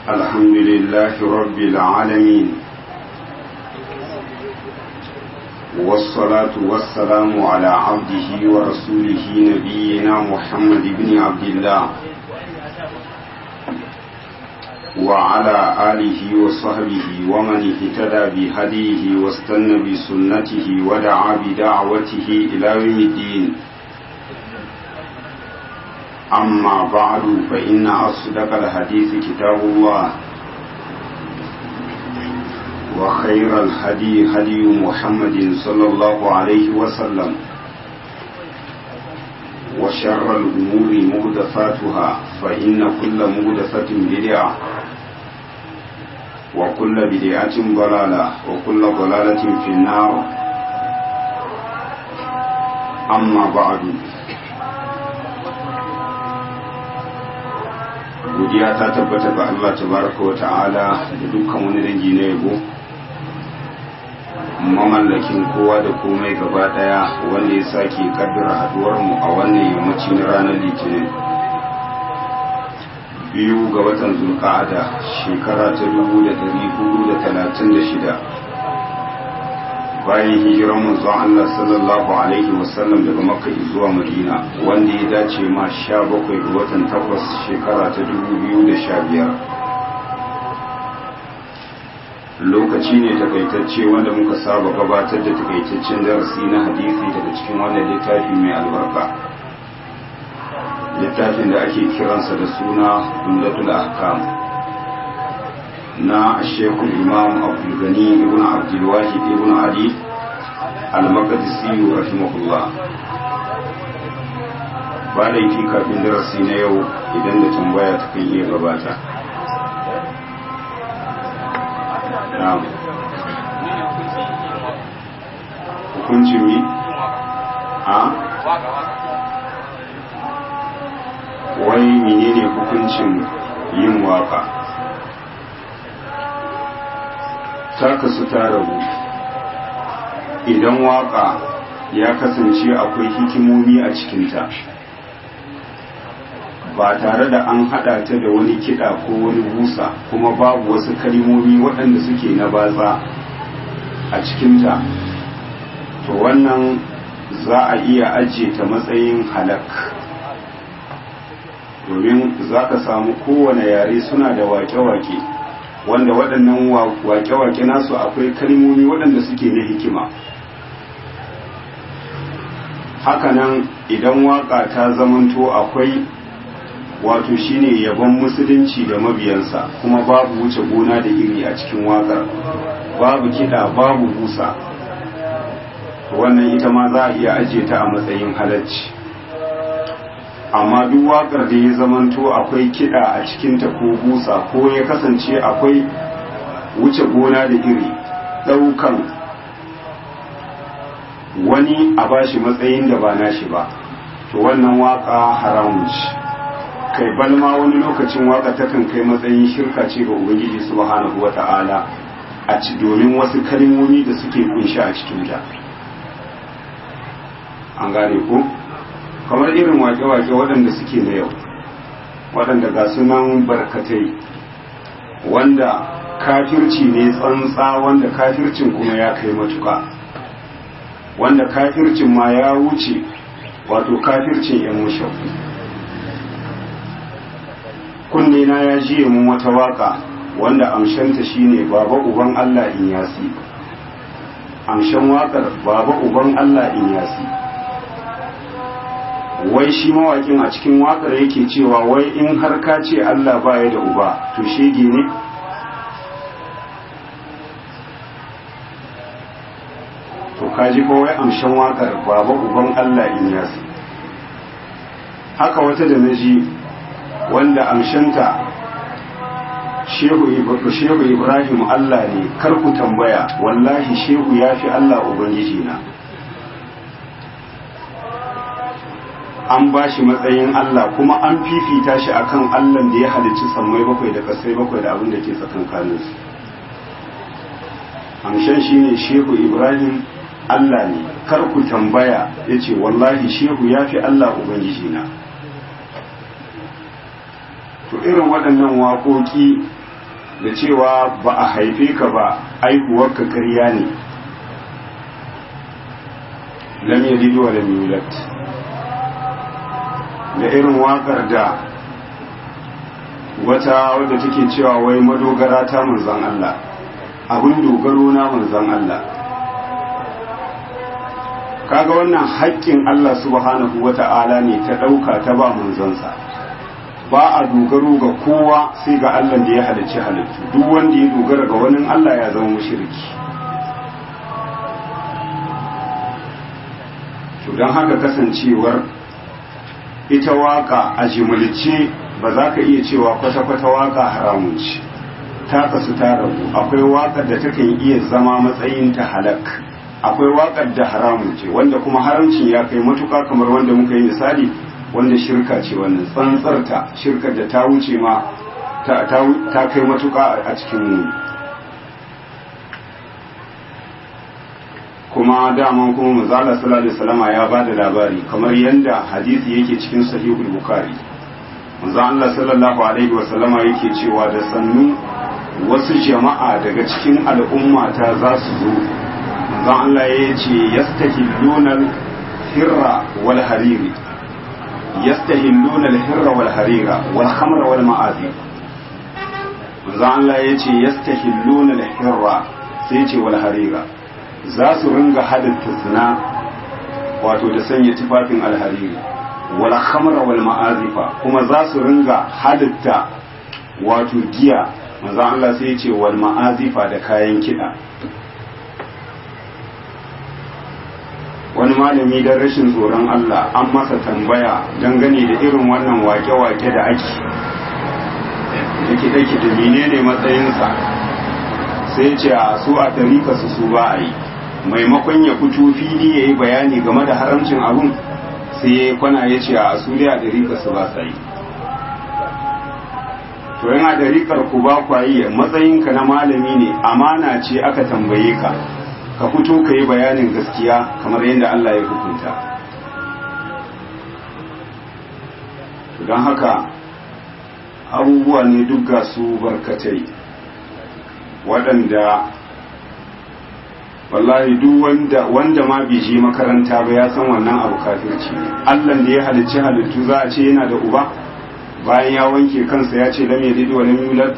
الحمد لله رب العالمين والصلاة والسلام على عبده ورسوله نبينا محمد بن عبد الله وعلى آله وصحبه ومن اهتدى بهديه واستنى بسنته ودعا بدعوته إلى يوم الدين أما بعد فإن أصدق الحديث كتاب الله وخير الهدي هدي محمد صلى الله عليه وسلم وشر الأمور مهدفاتها فإن كل مهدفة بدعة وكل بدعة ضلالة وكل ضلالة في النار أما بعد godiya ta tabbata ga Allah tabaraka wa ta'ala da dukkan wani dangi na yabo mamallakin kowa da komai gaba daya wanda ya sake kaddara haduwar mu a wannan yammaci na ranar litinin biyu ga watan zulqa'ada shekara ta 1436 bayan hijiran manzon Allah sallallahu alaihi wasallam daga makka zuwa madina wanda ya dace ma 17 ga watan takwas shekara ta 2015 lokaci ne takaitacce wanda muka saba gabatar da takaitaccen darasi na hadisi daga cikin wannan littafi mai albarka littafin da ake kiransa da suna umdatul ahkam na shekul imam abdulgani ibn abdulwahid ibn ali al-maqdisi rahimahullah ba laifi kafin darasi na yau idan da tambaya ta kan iya gabata na'am hukuncin mi a wai menene hukuncin yin waka ta kasu ta rabu idan waka ya kasance akwai hikimomi a cikinta ba tare da an hada ta da wani kiɗa ko wani busa kuma babu wasu kalimomi waɗanda suke na batsa a cikinta to wannan za a iya ajiye ta matsayin halak domin za ka samu kowane yare suna da wake-wake wanda waɗannan wake-wake nasu akwai kalmomi waɗanda suke na hikima hakanan idan waka ta zamanto akwai wato shine yabon musulunci da mabiyansa kuma babu wuce gona da iri a cikin wakar babu kiɗa babu busa wannan ita ma za a iya ajiye ta a matsayin halacci amma duk wakar da ya zamanto akwai kiɗa a cikinta ko busa ko ya kasance akwai wuce gona da iri ɗaukan wani a bashi matsayin da ba nashi ba to wannan waka haramun ce kai balma wani lokacin waka takan kai matsayin shirka ce ga ubangiji subhanahu wata'ala a ci domin wasu kalmomi da suke kunshi a cikinta an gane ko kamar irin wake-wake waɗanda suke na yau waɗanda ga sunan barkatai wanda kafirci ne tsantsa wanda kafircin kuma ya kai matuka wanda kafircin ma ya wuce wato kafircin yan mushafu kunne na ya jiye mun wata waka wanda amshanta shine baba uban Allah in yasi amshan wakar baba uban Allah in yasi wai shi mawakin a cikin wakar yake cewa wai in har ka ce Allah baya da uba to shege ne to kaji ko wai amshan wakar baba uban Allah in yasi haka wata da naji wanda amshanta shehu ibrahim Allah ne kar ku tambaya wallahi shehu ya fi Allah ubangiji na an ba shi matsayin Allah kuma an fifita shi akan Allah da ya halicci sammai bakwai da kasai bakwai da abin da ke tsakankaninsu amshan shi ne shehu ibrahim Allah ne kar ku tambaya ya ce wallahi shehu ya fi Allah ubangiji na to irin waɗannan waƙoƙi da cewa ba a haife ka ba aihuwarka ƙarya ne lam yalid wa lam yulad da irin waƙar da wata wadda take cewa wai madogara ta manzon Allah abin dogaro na manzon Allah kaga wannan haƙƙin Allah subhanahu wata'ala ne ta ɗauka ta ba manzonsa ba a dogaro ga kowa sai ga Allah da ya halicci halittu duk wanda ya dogara ga wani Allah ya zama mushriki to don haka kasancewar ita waka a jimilce ba za ka iya cewa kwata-kwata waka haramun ce ta kasu ta rabu akwai wakar da takan iya zama matsayin ta halak akwai wakar da haramun ce wanda kuma haramcin ya kai matuka kamar wanda muka yi misali wanda shirka ce wannan tsantsarta shirkar da ta wuce ma ta kai matuka a cikin muni kuma daman kuma mazala sallallahu alaihi wasallama ya ba da labari kamar yadda hadisi yake cikin sahihul bukhari manzo Allah sallallahu alaihi wasallama yake cewa da sannu wasu jama'a daga cikin al'umma ta za su zo manzo Allah ya ce yastahilluna hirra wal hariri yastahilluna al-hirra wal harira wal khamra wal ma'azi manzo Allah ya ce yastahilluna al-hirra sai ce wal harira za su ringa hadatta zina wato da sanya tufafin alhariri wal khamra wal ma'azifa kuma za su ringa hadatta wato giya manzo Allah sai ya ce wal ma'azifa da kayan kiɗa wani malami don rashin tsoron Allah an masa tambaya dangane da irin wannan wake-wake da ake da kiɗe-kiɗe menene matsayinsa sai ce a su a tarika su su ba a yi maimakon ya fito fili ya yi bayani game da haramcin abun sai ya kwana ya ce a su a tarika su ba sa yi to yana tarikar ku ba kwayi matsayinka na malami ne amana ce aka tambaye ka ka fito ka yi bayanin gaskiya kamar yadda Allah ya hukunta don haka abubuwa ne duk ga su barkatai waɗanda wallahi duk wanda wanda ma bai je makaranta ba ya san wannan abu kafirci ne Allah da ya halicci halittu za a ce yana da uba bayan ya wanke kansa ya ce lam yalid wa lam yulad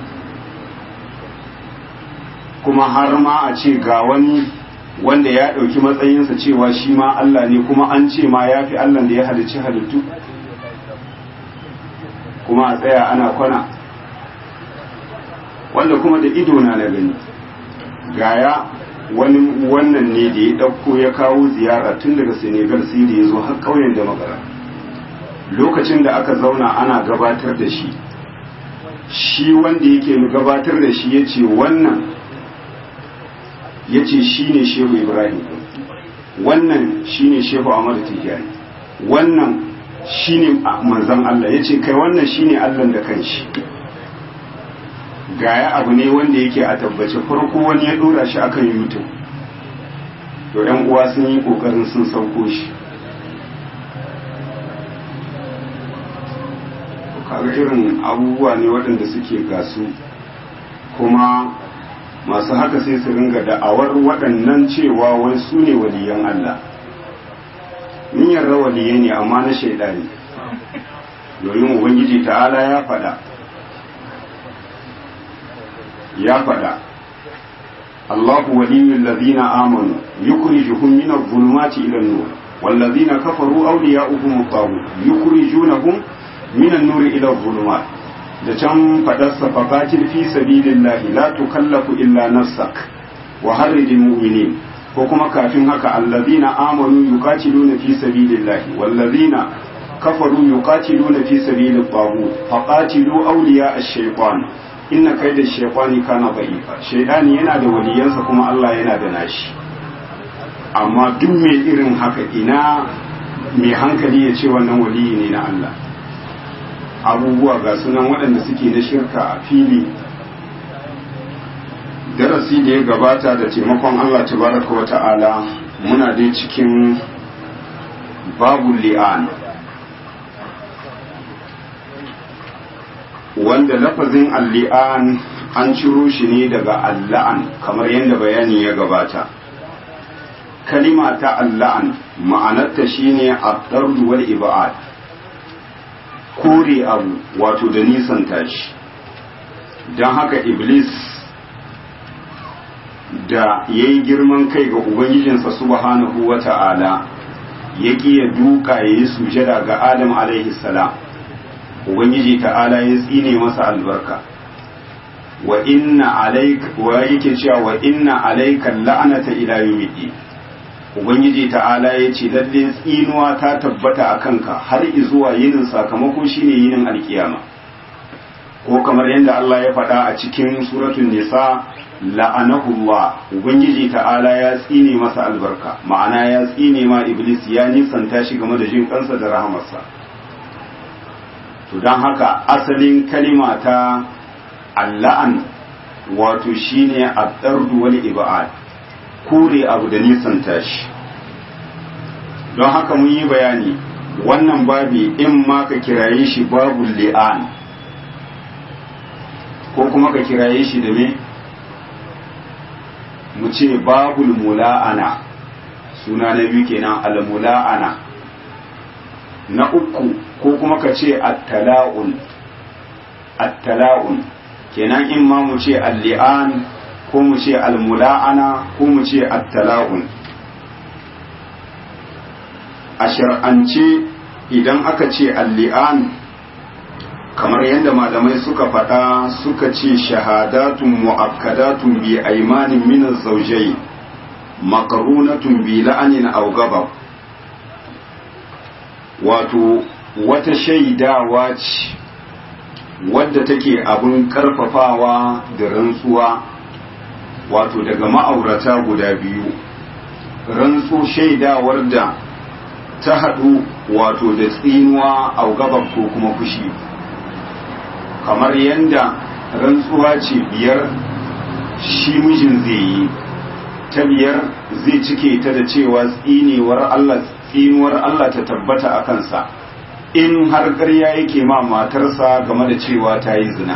kuma har ma a ce ga wani wanda ya ɗauki matsayinsa cewa shi ma Allah ne kuma an ce ma ya fi Allah da ya halicci halittu kuma a tsaya ana kwana wanda kuma da ido na na gani gaya wani wannan ne da ya ɗauko ya kawo ziyara tun daga senegal sai da ya zo har ƙauyen da magara lokacin da aka zauna ana gabatar da shi shi wanda yake gabatar da shi ya ce wannan ya ce shi ne shehu ibrahim wannan shi ne shehu amadu tijjani wannan shi ne manzan allah ya ce kai wannan shi ne allah da kanshi gaya abu ne wanda yake a tabbace farko wani ya dora shi akan youtube to yan uwa sun yi kokarin sun sauko shi kaga irin abubuwa ne waɗanda suke gasu kuma masu haka sai su ringa da'awar waɗannan cewa wai su ne waliyan Allah min yarda waliyai ne amma na shaidani domin ubangiji ta'ala ya faɗa ya faɗa Allahu waliyul ladina amanu yukhrijuhum min adh-dhulumati ila an-nur wal ladina kafaru awliya'uhum at-taghut yukhrijunahum min an-nuri ila adh-dhulumat da can faɗarsa faqatil fi sabilillahi la tukallafu illa nafsak wa harridil mu'minin ko kuma kafin haka alladhina amanu yuqatiluna fi sabilillahi wal ladina kafaru yuqatiluna fi sabilit taghut faqatilu awliya ash-shaytan inna kaida shaytani kana da'ifa shaytani yana da waliyansa kuma Allah yana da nashi amma duk mai irin haka ina mai hankali ya ce wannan waliyi ne na Allah abubuwa ga sunan waɗanda suke na shirka a fili darasi da ya gabata da taimakon Allah tabaraka wa ta'ala muna dai cikin babu li'an wanda lafazin al-li'an an ciro shi ne daga alla'an kamar yadda bayani ya gabata kalima ta alla'an ma'anarta shine ad-dardu wal ibad kore abu wato da nisan tashi don haka iblis da ya yi girman kai ga ubangijinsa subhanahu wa ta'ala ya ya duka ya yi sujada ga adam alaihi salam ubangiji ta'ala ya tsine masa albarka wa inna alaika wa yake cewa wa inna alaika la'anata ila yawmiddin ubangiji ta'ala ya ce lalle tsinuwa ta tabbata a kanka har zuwa yinin sakamako shine yinin alkiyama ko kamar yadda Allah ya faɗa a cikin suratul nisa la'anahullah ubangiji ta'ala ya tsine masa albarka ma'ana ya tsine ma iblis ya nisanta shi game da jin kansa da rahamarsa to don haka asalin kalima ta alla'an wato shine ad-dardu wal ibad kore abu da nisanta shi don haka mun yi bayani wannan babi in ma ka kiraye shi babu li'an ko kuma ka kiraye shi da me mu ce babul mula'ana suna na biyu kenan al-mula'ana na uku ko kuma ka ce at-tala'un at-tala'un kenan in ma mu ce al-li'an ko mu ce al-mula'ana ko mu ce at-tala'un a shar'ance idan aka ce al-li'an kamar yadda malamai suka faɗa suka ce shahadatun mu'akkadatun bi aimanin min zaujai makarunatun bi la'anin aw gabab wato wata shaidawa ce wadda take abin karfafawa da rantsuwa wato daga ma'aurata guda biyu rantsu shaidawar da ta haɗu wato da tsinuwa a gabab ko kuma fushi kamar yadda rantsuwa ce biyar shi mijin zai yi ta biyar zai cike ta da cewa tsinewar Allah tsinuwar Allah ta tabbata a kansa in har ƙarya yake ma matarsa game da cewa ta yi zina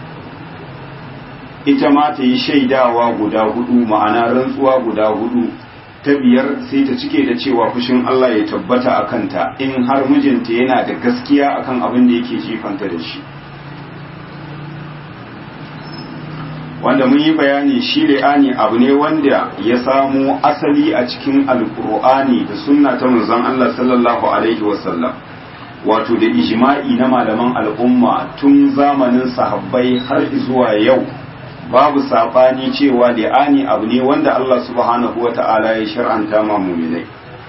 ita ma ta yi shaidawa guda hudu ma'ana rantsuwa guda hudu ta biyar sai ta cike da cewa fushin Allah ya tabbata a kanta in har mijinta yana da gaskiya akan abin da yake jifanta da shi wanda mun yi bayani shi li'ani abu ne wanda ya samo asali a cikin alkur'ani da sunna ta manzon Allah sallallahu alaihi wasallam wato da ijma'i na malaman al'umma tun zamanin sahabbai har zuwa yau babu sabani cewa li'ani abu ne wanda Allah subhanahu wa ta'ala ya shar'anta ma muminai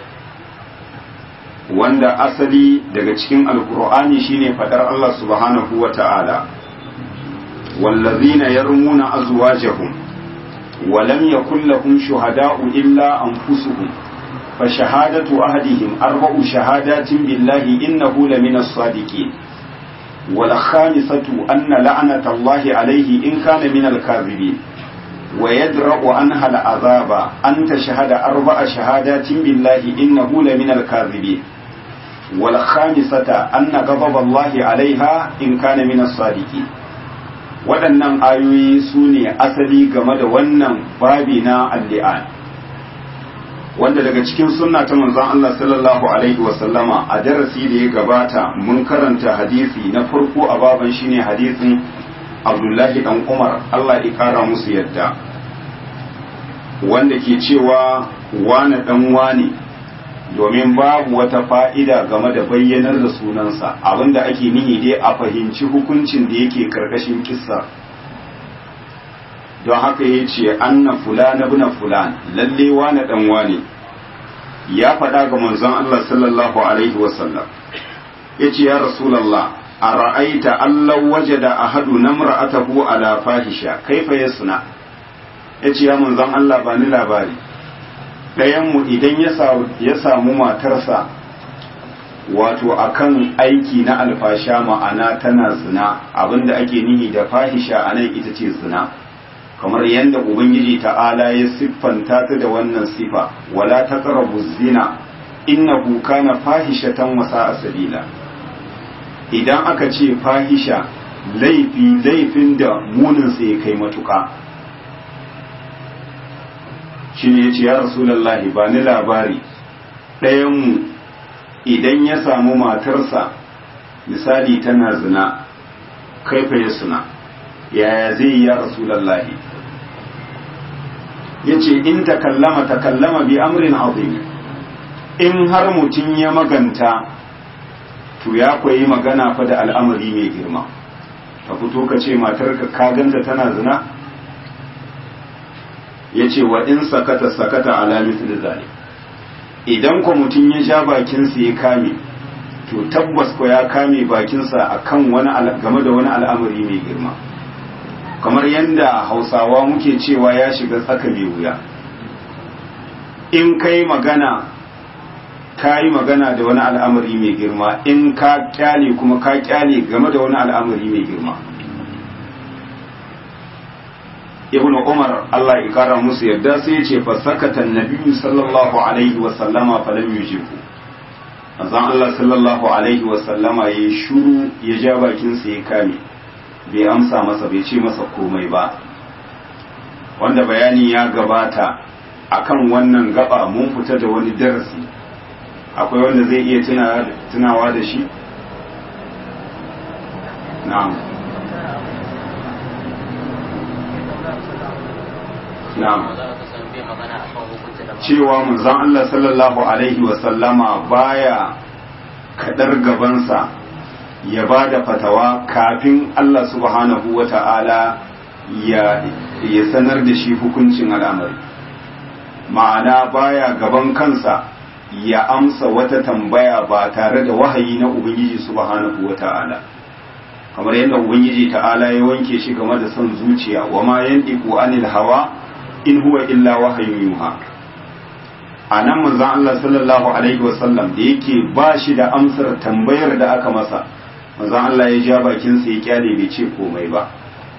wanda asali daga cikin alkur'ani shine fadar Allah subhanahu wa ta'ala والذين يرمون أزواجهم ولم يكن لهم شهداء إلا أنفسهم فشهادة أحدهم أربع شهادات بالله إنه لمن الصادقين والخامسة أن لعنة الله عليه إن كان من الكاذبين ويدرأ عنها العذاب أن تشهد أربع شهادات بالله إنه لمن الكاذبين والخامسة أن غضب الله عليها إن كان من الصادقين waɗannan ayoyi su ne asali game da wannan babi na alli'an wanda daga cikin sunna ta manzon Allah sallallahu alaihi wasallama a darasi da ya gabata mun karanta hadisi na farko a baban shine hadisin Abdullahi dan Umar Allah ya kara musu yadda wanda ke cewa wane dan wane domin babu wata fa'ida game da bayyanar da sunansa abinda ake nihi dai a fahimci hukuncin da yake karkashin kissa don haka ya ce anna fulana buna fulan lalle wane dan wane ya faɗa ga manzon Allah sallallahu alaihi wasallam ya ce ya rasulallah a ra'aita Allah waje da ahadu na mura'atahu ala fahisha kaifa ya suna ya ce ya manzon Allah ba ni labari ɗayanmu idan ya samu matarsa wato akan aiki na alfasha ma'ana tana zina abinda ake nihi da fahisha a nan ita ce zina kamar yadda ubangiji ta'ala ya siffanta ta da wannan sifa wala taqrabu zina innahu kana fahishatan wa sa'a sabila idan aka ce fahisha laifi laifin da muninsa ya kai matuƙa shi ne ya ce ya rasulallahi ba ni labari ɗayanmu idan ya samu matarsa misali tana zina kaifa ya suna yaya zai yi ya rasulallahi ya ce in takallama takallama bi amrin azim in har mutum ya maganta to ya koyi magana fa da al'amari mai girma ka fito ka ce matarka ka ganta tana zina ya ce wa in sakata sakata ala misli zalik idan ko mutum ya sha bakinsa ya kame to tabbas ko ya kame bakinsa akan wani game da wani al'amari mai girma kamar yadda hausawa muke cewa ya shiga tsaka mai wuya in kai magana ka yi magana da wani al'amari mai girma in ka kyale kuma ka kyale game da wani al'amari mai girma ibn umar Allah ya kara musu yadda sai ya ce fa sakata annabi sallallahu alaihi wa sallama fa lam yujibu azan Allah sallallahu alaihi wa sallama ya shuru ya ja bakin sa ya kame bai amsa masa bai ce masa komai ba wanda bayani ya gabata akan wannan gaba mun fita da wani darasi akwai wanda zai iya tunawa da shi na'am na'am cewa manzon Allah sallallahu alaihi wasallama baya kadar gabansa ya ba da fatawa kafin Allah subhanahu wa ta'ala ya sanar da shi hukuncin al'amari ma'ana baya gaban kansa ya amsa wata tambaya ba tare da wahayi na Ubangiji subhanahu wa ta'ala kamar yadda Ubangiji ta'ala ya wanke shi game da son zuciya wa ma yandiku anil hawa in huwa illa wahayin yuha a nan manzan Allah sallallahu alaihi wasallam da yake ba shi da amsar tambayar da aka masa manzan Allah ya ja bakinsa ya kyale bai ce komai ba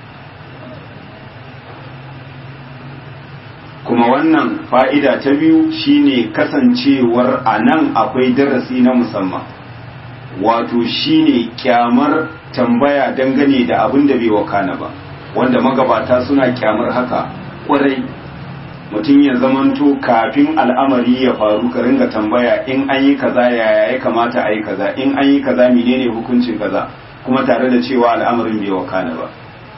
kuma wannan fa'ida ta biyu shine kasancewar a nan akwai darasi na musamman wato shine kyamar tambaya dangane da abin da bai wakana ba wanda magabata suna kyamar haka kwarai mutum ya zamanto kafin al'amari ya faru ka ringa tambaya in an yi kaza yaya ya kamata a yi kaza in an yi kaza menene hukuncin kaza kuma tare da cewa al'amarin bai wakana ba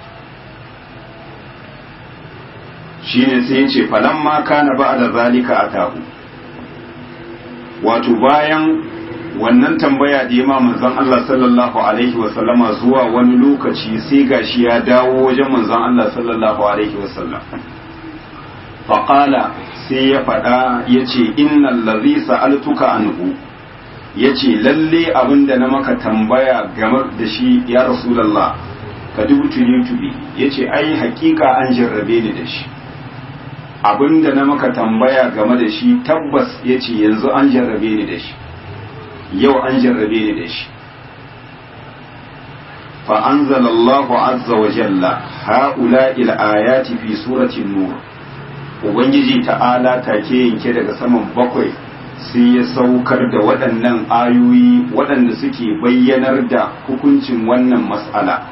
shine sai ya ce falan ma kana ba da zalika a tahu wato bayan wannan tambaya da ya manzon Allah sallallahu alaihi wasallama zuwa wani lokaci sai gashi ya dawo wajen manzon Allah sallallahu alaihi wasallam faƙala sai ya faɗa ya ce innan lazi sa'altuka anhu ya ce lalle abin da na maka tambaya game da shi ya rasulallah ka dubutuli tubi ya ce ai hakika an jarrabe ni da shi abin da na maka tambaya game da shi tabbas ya ce yanzu an jarrabe ni da shi yau an jarrabe ni da shi فأنزل الله عز وجل هؤلاء الآيات في سورة النور Ubangiji ta'ala take yanke daga saman bakwai sai ya saukar da waɗannan ayoyi waɗanda suke bayyanar da hukuncin wannan mas'ala.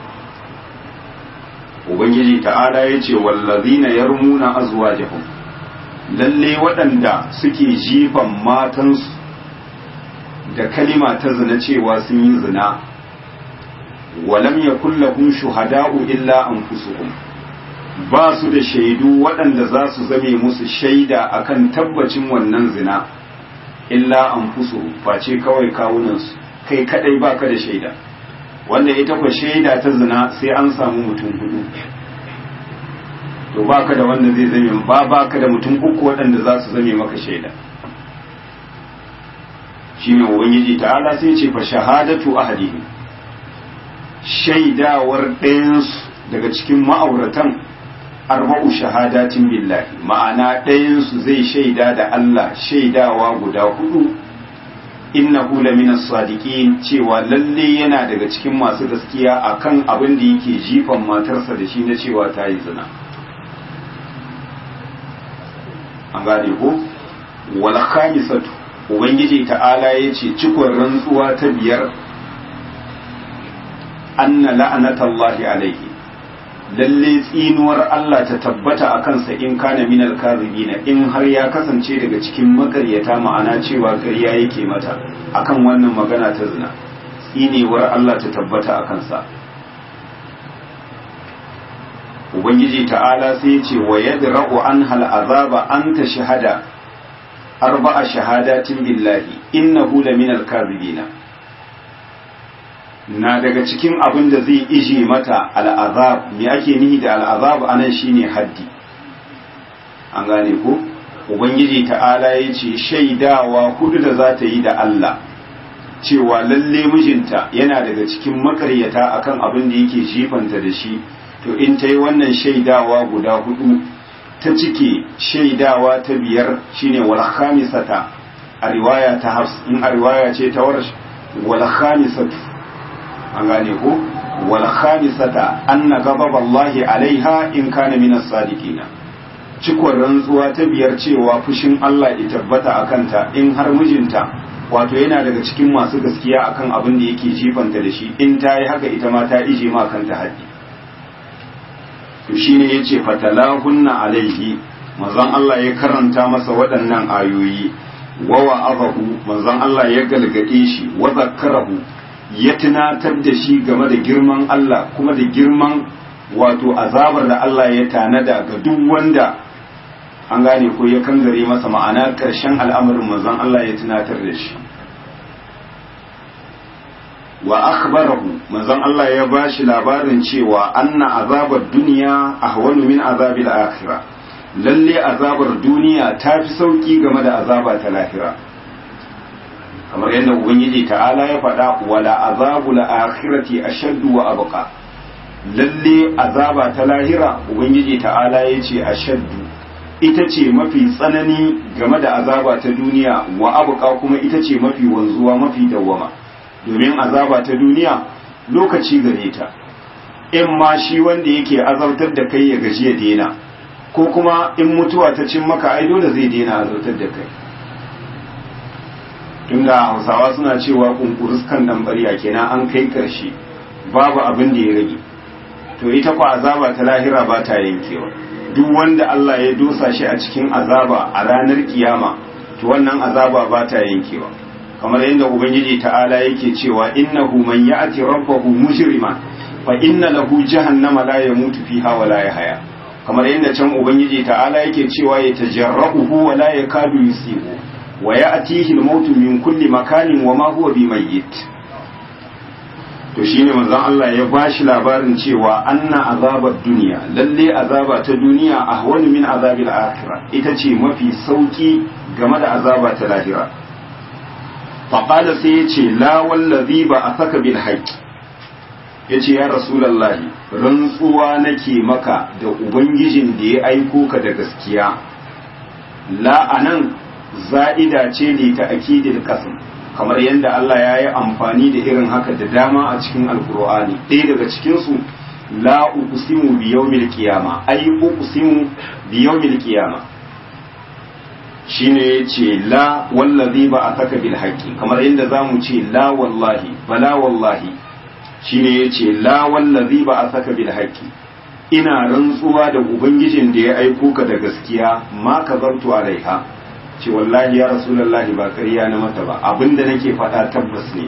Ubangiji ta'ala ya ce wallazina yarmuna azwajahum lalle waɗanda suke jifan matansu da kalima ta zina cewa sun yi zina walam yakul lahum shuhada'u illa anfusuhum ba su da shaidu waɗanda za su zame musu shaida akan tabbacin wannan zina illa an fuso face kawai kawunansu kai kadai baka da shaida wanda ita kwa shaida ta zina sai an samu mutum hudu to baka da wanda zai zame ba baka da mutum uku waɗanda za su zame maka shaida shine ubangiji ta'ala sai ce fa shahadatu ahadihim shaidawar ɗayansu daga cikin ma'auratan arba'u shahadatin billahi ma'ana ɗayansu zai shaida da Allah shaidawa guda hudu innahu lamina sadiqin cewa lalle yana daga cikin masu gaskiya akan abin da yake jifan matarsa da shi na cewa ta yi zina an gane ko wal khamisatu ubangiji ta'ala yace cikon rantsuwa ta biyar anna la'anatallahi alaihi lalle tsinuwar Allah ta tabbata a kansa in kana minal kazibina in har ya kasance daga cikin makaryata ma'ana cewa ƙarya yake mata akan wannan magana ta zina tsinewar Allah ta tabbata a kansa ubangiji ta'ala sai ce wa yadra'u an hal azaba an ta shahada arba'a shahadatin billahi innahu laminal kazibina na daga cikin abin da zai ije mata al'azab me ake nihi da al'azab anan shine haddi an gane ko ubangiji ta'ala ya ce shaidawa hudu da za ta yi da Allah cewa lalle mijinta yana daga cikin makaryata akan abin da yake jifanta da shi to in ta yi wannan shaidawa guda hudu ta cike shaidawa ta biyar shine wal khamisata a riwaya ta hafs in a riwaya ce ta warsh wal khamisatu an gane ko wal khamisata anna ghadab Allah alaiha in kana min as-sadiqin cikon rantsuwa ta biyar cewa fushin Allah ya tabbata akan ta in har mijinta wato yana daga cikin masu gaskiya akan abin da yake jifanta da shi in ta yi haka ita ma ta ije ma kanta haddi to shine yace fatalahunna alaihi manzon Allah ya karanta masa waɗannan ayoyi wa wa'azahu manzon Allah ya galgade shi wa zakkarahu ya tunatar da shi game da girman Allah kuma da girman wato azabar da Allah ya tanada ga duk wanda an gane ko ya kangare masa ma'ana ƙarshen al'amarin manzon Allah ya tunatar da shi wa akhbarahu manzon Allah ya bashi labarin cewa anna azabar duniya ahwanu min azabil akhirah lalle azabar duniya ta fi sauki game da azaba ta lahira kamar yadda ubangiji ta'ala ya faɗa wala azabul akhirati ashaddu wa abqa lalle azaba ta lahira ubangiji ta'ala ya ce ashaddu ita ce mafi tsanani game da azaba ta duniya wa abqa kuma ita ce mafi wanzuwa mafi dawwama domin azaba ta duniya lokaci gare ta in ma shi wanda yake azabtar da kai ya gaji ya dena ko kuma in mutuwa ta cin maka ai dole zai dena azabtar da kai tunda hausawa suna cewa kunkurus kan dan bariya kenan an kai karshe babu abin da ya rage to ita kwa azaba ta lahira ba ta yankewa duk wanda Allah ya dosa shi a cikin azaba a ranar kiyama to wannan azaba ba ta yankewa kamar yadda ubangiji ta'ala yake cewa innahu man ya'ti rabbahu mujriman fa inna lahu jahannama la yamutu fiha wa la yahya kamar yadda can ubangiji ta'ala yake cewa ya tajarrahu wa la yakadu yusibu wa ya'tihi al-maut min kulli makanin wa ma huwa bimayyit to shine manzon Allah ya bashi labarin cewa anna azabar duniya lalle azaba ta duniya ahwanu min azabil akhirah ita ce mafi sauki game da azaba ta lahira faƙada sai ya ce la wallazi ba a saka bil haƙƙi ya ce ya rasulallahi rantsuwa nake maka da ubangijin da ya aiko ka da gaskiya la anan za'ida ce ne ta akidil kasim kamar yadda Allah ya yi amfani da irin haka da dama a cikin alkur'ani ɗaya daga cikinsu la uqsimu bi yawmil qiyama ay uqsimu bi yawmil qiyama shine ya ce la wallazi ba a saka bil haƙƙi kamar yadda za mu ce la wallahi bala wallahi shine ya ce la wallazi ba a saka bil haƙƙi ina rantsuwa da ubangijin da ya aiko ka da gaskiya ma ka zartu alaiha ce wallahi ya rasulullahi ba ƙarya na mata ba abinda nake faɗa tabbas ne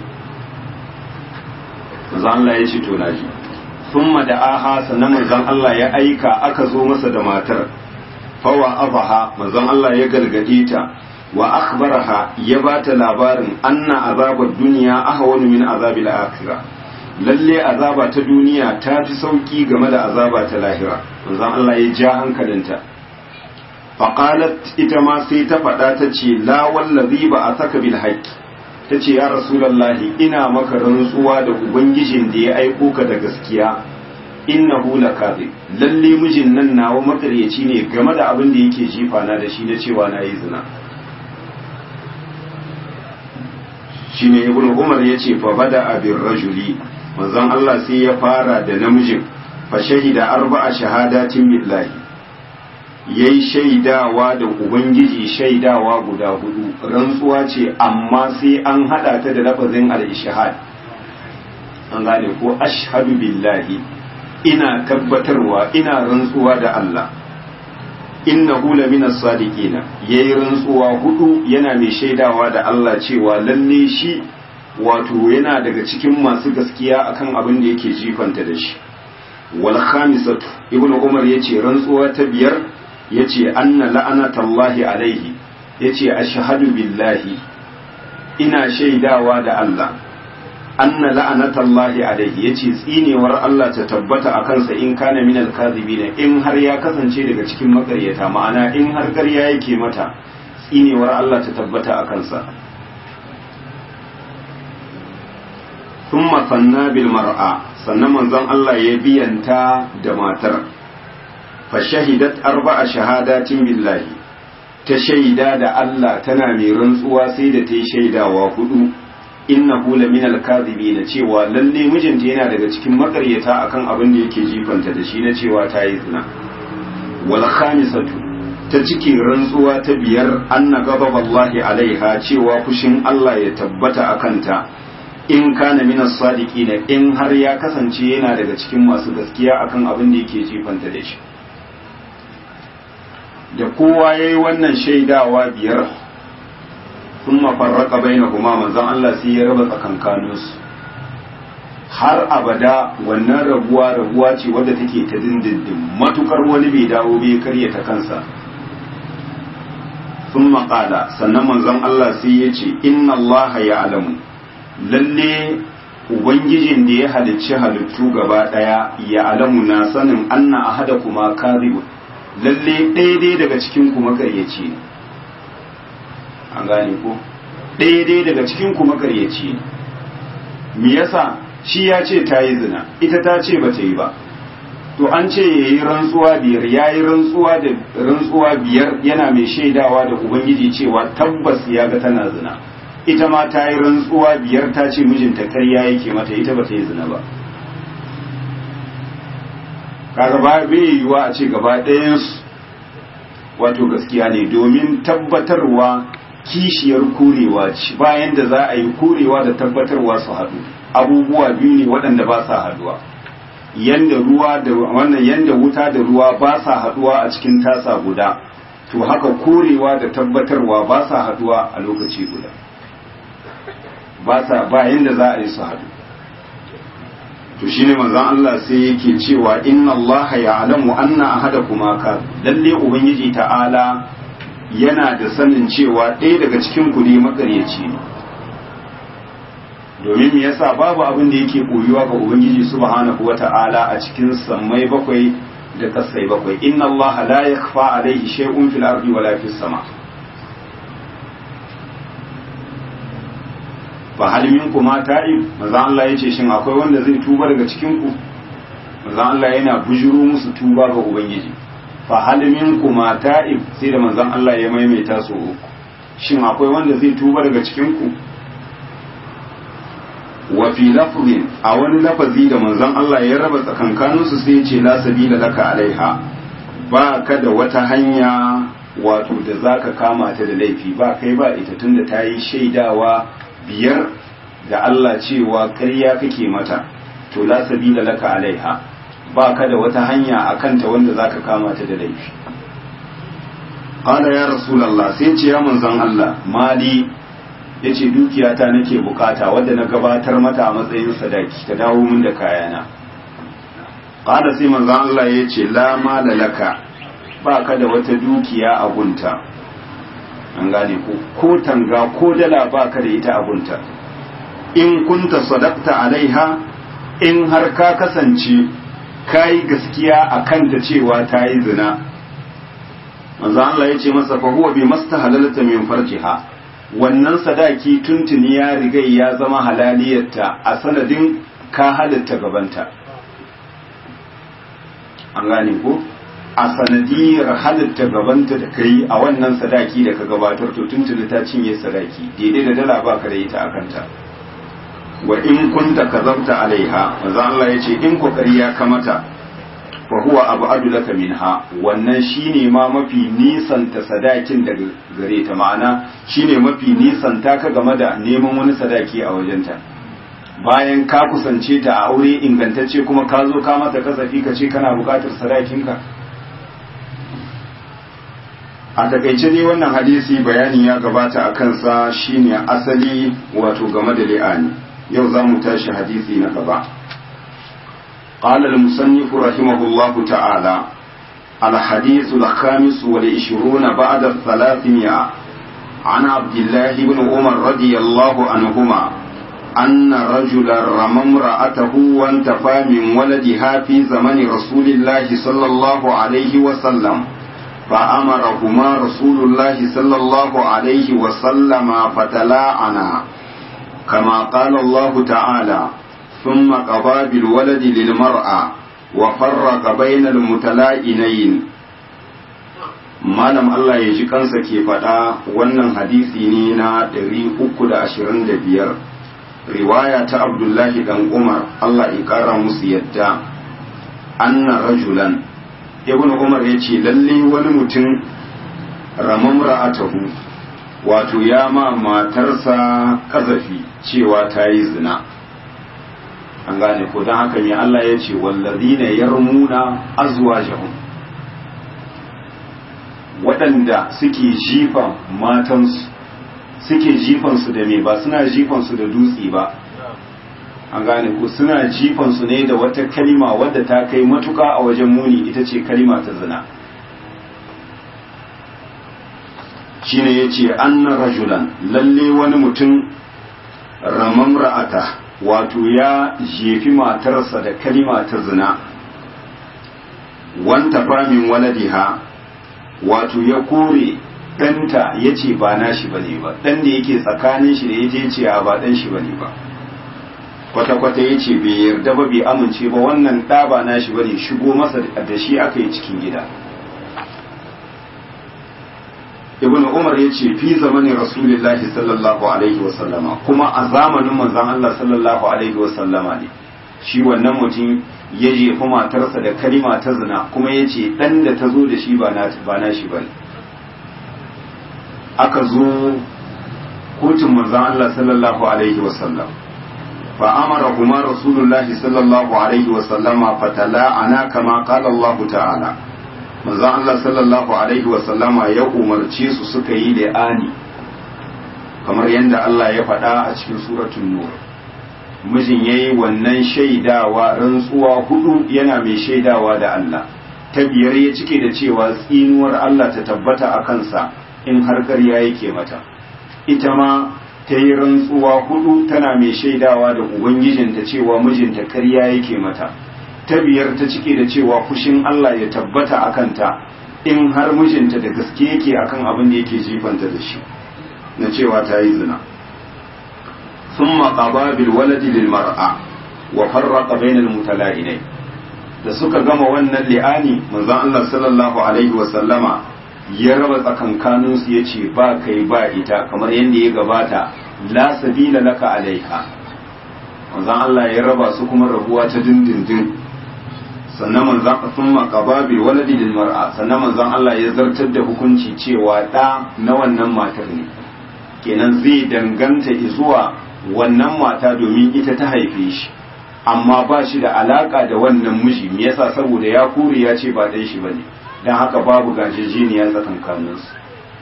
manzon Allah ya ce to naji thumma da aha sanan manzon Allah ya aika aka zo masa da matar fawa abaha manzon Allah ya gargade ta wa akhbaraha ya bata labarin anna azabar duniya ahwanu min azabil akhirah lalle azaba ta duniya ta fi sauki game da azaba ta lahira manzon Allah ya ja hankalinta faqalat ita ma sai ta faɗa ta ce la wallazi ba a saka bil haqqi ta ce ya rasulallahi ina maka rantsuwa da ubangijin da ya aiko ka da gaskiya innahu lakazib lalle mijin nan nawa makaryaci ne game da abin da yake jifa na da shi na cewa na yi zina shine ibn umar ya ce fa bada abin rajuli manzon Allah sai ya fara da namijin fa shahida arba'a shahadatin billahi yayi shaidawa da ubangiji shaidawa guda hudu rantsuwa ce amma sai an hada ta da lafazin al-ishhad an gane ko ashhadu billahi ina tabbatarwa ina rantsuwa da Allah innahu lamina sadiqina yayi rantsuwa hudu yana mai shaidawa da Allah cewa lalle shi wato yana daga cikin masu gaskiya akan abin da yake jifanta da shi wal khamisatu ibnu umar yace rantsuwa ta biyar yace anna la'anatallahi alaihi yace ashhadu billahi ina shaidawa da Allah anna la'anatallahi alaihi yace tsinewar Allah ta tabbata a kansa in kana min alkazibin in har ya kasance daga cikin makaryata ma'ana in har ƙarya yake mata tsinewar Allah ta tabbata a kansa thumma sanna bil mar'a sannan manzon Allah ya biyanta da matar fa shahidat arba'a shahadatin billahi ta shaida da Allah tana mai rantsuwa sai da ta yi shaidawa hudu innahu la min al-kadhibin cewa lalle mijinta yana daga cikin makaryata akan abin da yake jifanta da shi na cewa ta yi zina wal khamisatu ta cikin rantsuwa ta biyar anna ghadab Allah alaiha cewa fushin Allah ya tabbata akan ta in kana min as-sadiqin in har ya kasance yana daga cikin masu gaskiya akan abin da yake jifanta da shi da kowa yayi wannan shaidawa biyar sun mafarraka bai na kuma manzan Allah sai ya raba tsakankaninsu har abada wannan rabuwa rabuwa ce wadda take ta dindindin matukar wani bai dawo bai karya ta kansa sun maƙala sannan manzan Allah sai ya ce inna Allah ya alamu lalle ubangijin da ya halicci halittu gaba ɗaya ya alamu na sanin anna ahada kuma kadhibun lalle ɗaya daga cikin kuma karyaci ne an gane ko ɗaya daga cikin ku makaryaci ne me yasa shi ya ce ta yi zina ita ta ce ba ta yi ba to an ce ya yi rantsuwa biyar ya yi rantsuwa da rantsuwa biyar yana mai shaidawa da ubangiji cewa tabbas ya ga tana zina ita ma ta yi rantsuwa biyar ta ce mijinta karya yake mata ita ba ta yi zina ba kaga ba bai yiwuwa a ce gaba ɗayansu wato gaskiya ne domin tabbatarwa kishiyar kurewa ce bayan da za a yi kurewa da tabbatarwa su haɗu abubuwa biyu ne waɗanda ba sa haɗuwa yanda ruwa da wannan yanda wuta da ruwa ba sa haɗuwa a cikin tasa guda to haka kurewa da tabbatarwa ba sa haɗuwa a lokaci guda ba sa ba yanda za a yi su haɗu to shine manzon Allah sai yake cewa inna Allah ya'lamu anna ahadakuma ka lalle ubangiji ta'ala yana da sanin cewa ɗaya daga cikin ku ne makaryaci ne domin me yasa babu abin da yake koyuwa ga ubangiji subhanahu wata'ala a cikin sammai bakwai da kasai bakwai inna allaha la yakhfa alayhi shay'un fil ardi wala fis sama fa hal minkum ta'ib manzo Allah yace shin akwai wanda zai tuba daga cikin ku manzo Allah yana bujuru musu tuba ga ubangiji fa hal minkum ta'ib sai da manzon Allah ya maimaita su uku shin akwai wanda zai tuba daga cikin ku wa fi lafzin a wani lafazi da manzon Allah ya raba tsakankanin su sai ya ce la sabila laka alaiha ba ka da wata hanya wato da zaka kama ta da laifi ba kai ba ita tunda ta yi shaidawa biyar da Allah cewa ƙarya kake mata to la sabila laka alaiha ba ka da wata hanya a kanta wanda za ka kama ta da laifi ƙala ya rasulallah sai ce ya manzan Allah mali ya ce dukiyata nake bukata wadda na gabatar mata a matsayin sadaki ta dawo min da kayana ƙala sai manzan Allah ya ce la mala laka ba ka da wata dukiya a gunta an gane ko ko tanga ko dala ba ka da ita a gunta in kunta sadakta alaiha in har ka kasance ka yi gaskiya a kanta cewa ta yi zina manzo Allah ya ce masa fa huwa bi mastahalalta min farjiha wannan sadaki tuntuni ya riga ya zama halaliyarta a sanadin ka halatta gabanta an gane ko a sanadiyar halatta gabanta da kai a wannan sadaki da ka gabatar to tuntuni ta cinye sadaki daidai da dala ba ka da ita a kanta wa in kunta kazabta alaiha manzo Allah yace in kokari ya kamata fa huwa abadu laka minha wannan shine ma mafi nisan ta sadakin daga gare ta ma'ana shine mafi nisan ta ka game da neman wani sadaki a wajenta bayan ka kusance ta a aure ingantacce kuma ka zo ka mata kasafi ka ce kana bukatar sadakinka a takaice ne wannan hadisi bayani ya gabata a kansa shine asali wato game da li'ani yau za mu tashi hadisi na gaba قال المصنف رحمه الله تعالى الحديث الخامس والعشرون بعد الثلاثمائة عن عبد الله بن عمر رضي الله عنهما أن رجلا رمى امرأته وانتفى من ولدها في زمن رسول الله صلى الله عليه وسلم فأمرهما رسول الله صلى الله عليه وسلم فتلاعنا كما قال الله تعالى ثم قضى بالولد للمرأة وفرق بين المتلائنين malam Allah ya ji kansa ke faɗa wannan hadisi ne na 325 riwaya ta abdullahi dan umar Allah ya ƙara musu yadda anna rajulan ibn umar ya ce lalle wani mutum ramam ra'atahu wato ya ma matarsa kazafi cewa ta yi zina an gane ko don haka mai Allah ya ce wallazina yarmuna azwajahum waɗanda suke jifan matansu suke jifansu da me ba suna jifansu da dutse ba an gane ko suna jifansu ne da wata kalima wadda ta kai matuka a wajen muni ita ce kalima ta zina shine ya ce anna rajulan lalle wani mutum ramam ra'ata wato ya jefi matarsa da kalima ta zina wanta famin waladiha wato ya kore ɗanta ya ce ba nashi ba ne ba ɗan da yake tsakanin shi da ya je ce ba ɗan shi ba ne ba kwata-kwata ya ce bai yarda ba bai amince ba wannan ɗa ba nashi ba ne shigo masa da shi aka yi cikin gida ibn umar ya ce fi zamanin rasulullahi sallallahu alaihi wasallama kuma a zamanin manzon Allah sallallahu alaihi wasallama ne shi wannan mutum ya jefi matarsa da kalima ta zina kuma ya ce ɗan da ta zo da shi ba na shi ba ne aka zo kotun manzan Allah sallallahu alaihi wasallam fa amara kuma rasulullahi sallallahu alaihi wasallama fatala ana kama kala Allah ta'ala manzan Allah sallallahu alaihi wasallama ya umarce su suka yi li'ani kamar yadda Allah ya faɗa a cikin suratun nur mijin ya yi wannan shaidawa rantsuwa hudu yana mai shaidawa da Allah ta biyar ya cike da cewa tsinuwar Allah ta tabbata a kansa in har ƙarya yake mata ita ma ta yi rantsuwa hudu tana mai shaidawa da ubangijinta cewa mijinta ƙarya yake mata ta biyar ta cike da cewa fushin Allah ya tabbata a kanta in har mijinta da gaske yake akan abin da yake jifanta da shi na cewa ta yi zina ثم قضى بالولد للمرأة وفرق بين المتلائنين da suka gama wannan li'ani manzon Allah sallallahu alaihi wa sallama ya raba tsakankanin su yace ba kai ba ita kamar yadda ya gabata la sabila laka alaiha manzon Allah ya raba su kuma rabuwa ta dindindin sannan manzon thumma qaba bil waladi lil mar'a sannan manzon Allah ya zartar da hukunci cewa da na wannan matar ne kenan zai danganta zuwa wannan mata domin ita ta haife shi amma ba shi da alaka da wannan miji me yasa saboda ya kure ya ce ba dan shi bane dan haka babu gajejeniya tsakankanin su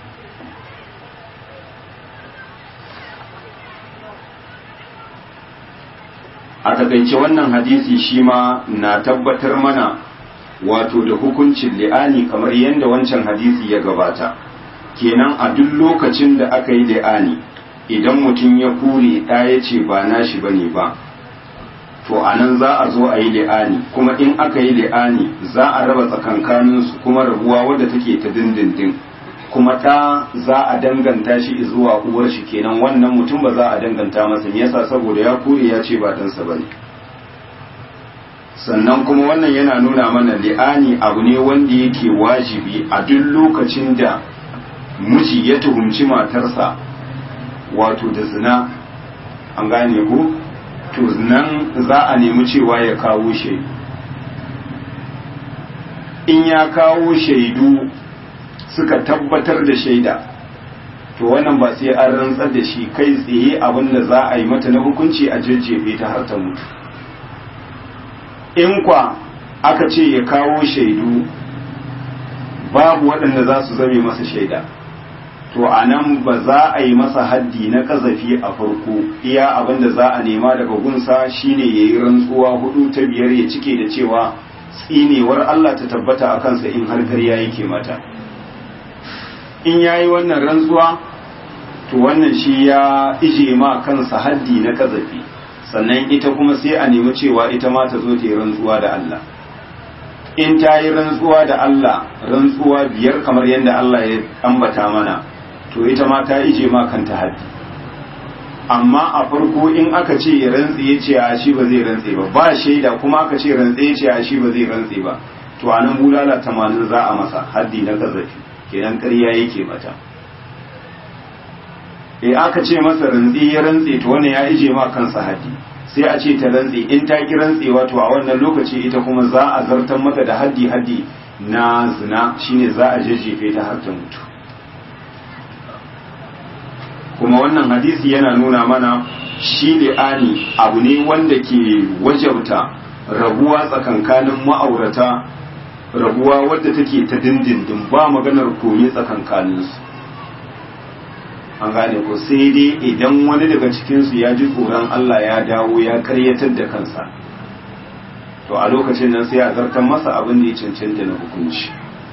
a takaice wannan hadisi shi ma na tabbatar mana wato da hukuncin li'ani kamar yadda wancan hadisi ya gabata kenan a duk lokacin da aka yi li'ani idan mutum ya kure ɗa ya ce ba nashi ba ne ba to a nan za a zo a yi li'ani kuma in aka yi li'ani za a raba tsakankaninsu kuma rabuwa wadda take ta dindindin kuma ɗa za a danganta shi zuwa uwar shi kenan wannan mutum ba za a danganta masa yasa saboda ya kure ya ce ba ɗansa ba ne sannan kuma wannan yana nuna mana li'ani abu ne wanda yake wajibi a duk lokacin da miji ya tuhumci matarsa wato da zina an gane ku to nan za a nemi cewa ya kawo shaidu in ya kawo shaidu suka tabbatar da shaida to wannan ba sai an rantsar da shi kai tsaye abin da za a yi mata na hukunci a jajjefe ta har ta mutu in kwa aka ce ya kawo shaidu babu waɗanda za su zame masa shaida to a nan ba za a yi masa haddi na kazafi a farko iya abin da za a nema daga gunsa shine ya yi rantsuwa hudu ta biyar ya cike da cewa tsinewar Allah ta tabbata a kansa in har ƙarya yake mata in ya yi wannan rantsuwa to wannan shi ya ije ma kansa haddi na kazafi sannan ita kuma sai a nemi cewa ita ma ta zo ta yi rantsuwa da Allah in ta yi rantsuwa da Allah rantsuwa biyar kamar yadda Allah ya ambata mana to ita ma ta ije ma kanta haddi amma a farko in aka ce ya rantse ya ce a shi ba zai rantse ba ba shaida kuma aka ce rantse ya ce a shi ba zai rantse ba to a nan bulala tamanin za a masa haddi na kazafi kenan ƙarya yake mata e aka ce masa rantse ya rantse to wannan ya ije ma kansa haddi sai a ce ta rantse in ta ki rantsewa to a wannan lokaci ita kuma za a zartar mata da haddi haddi na zina shine za a jejjefe ta har ta mutu kuma wannan hadisi yana nuna mana shi li'ani abu ne wanda ke wajabta rabuwa tsakankanin ma'aurata rabuwa wadda take ta dindindin ba maganar koyi tsakankaninsu an gane ko sai dai idan wani daga cikinsu ya ji tsoron Allah ya dawo ya karyatar da kansa to a lokacin nan sai a zartar masa abin da ya cancanta na hukunci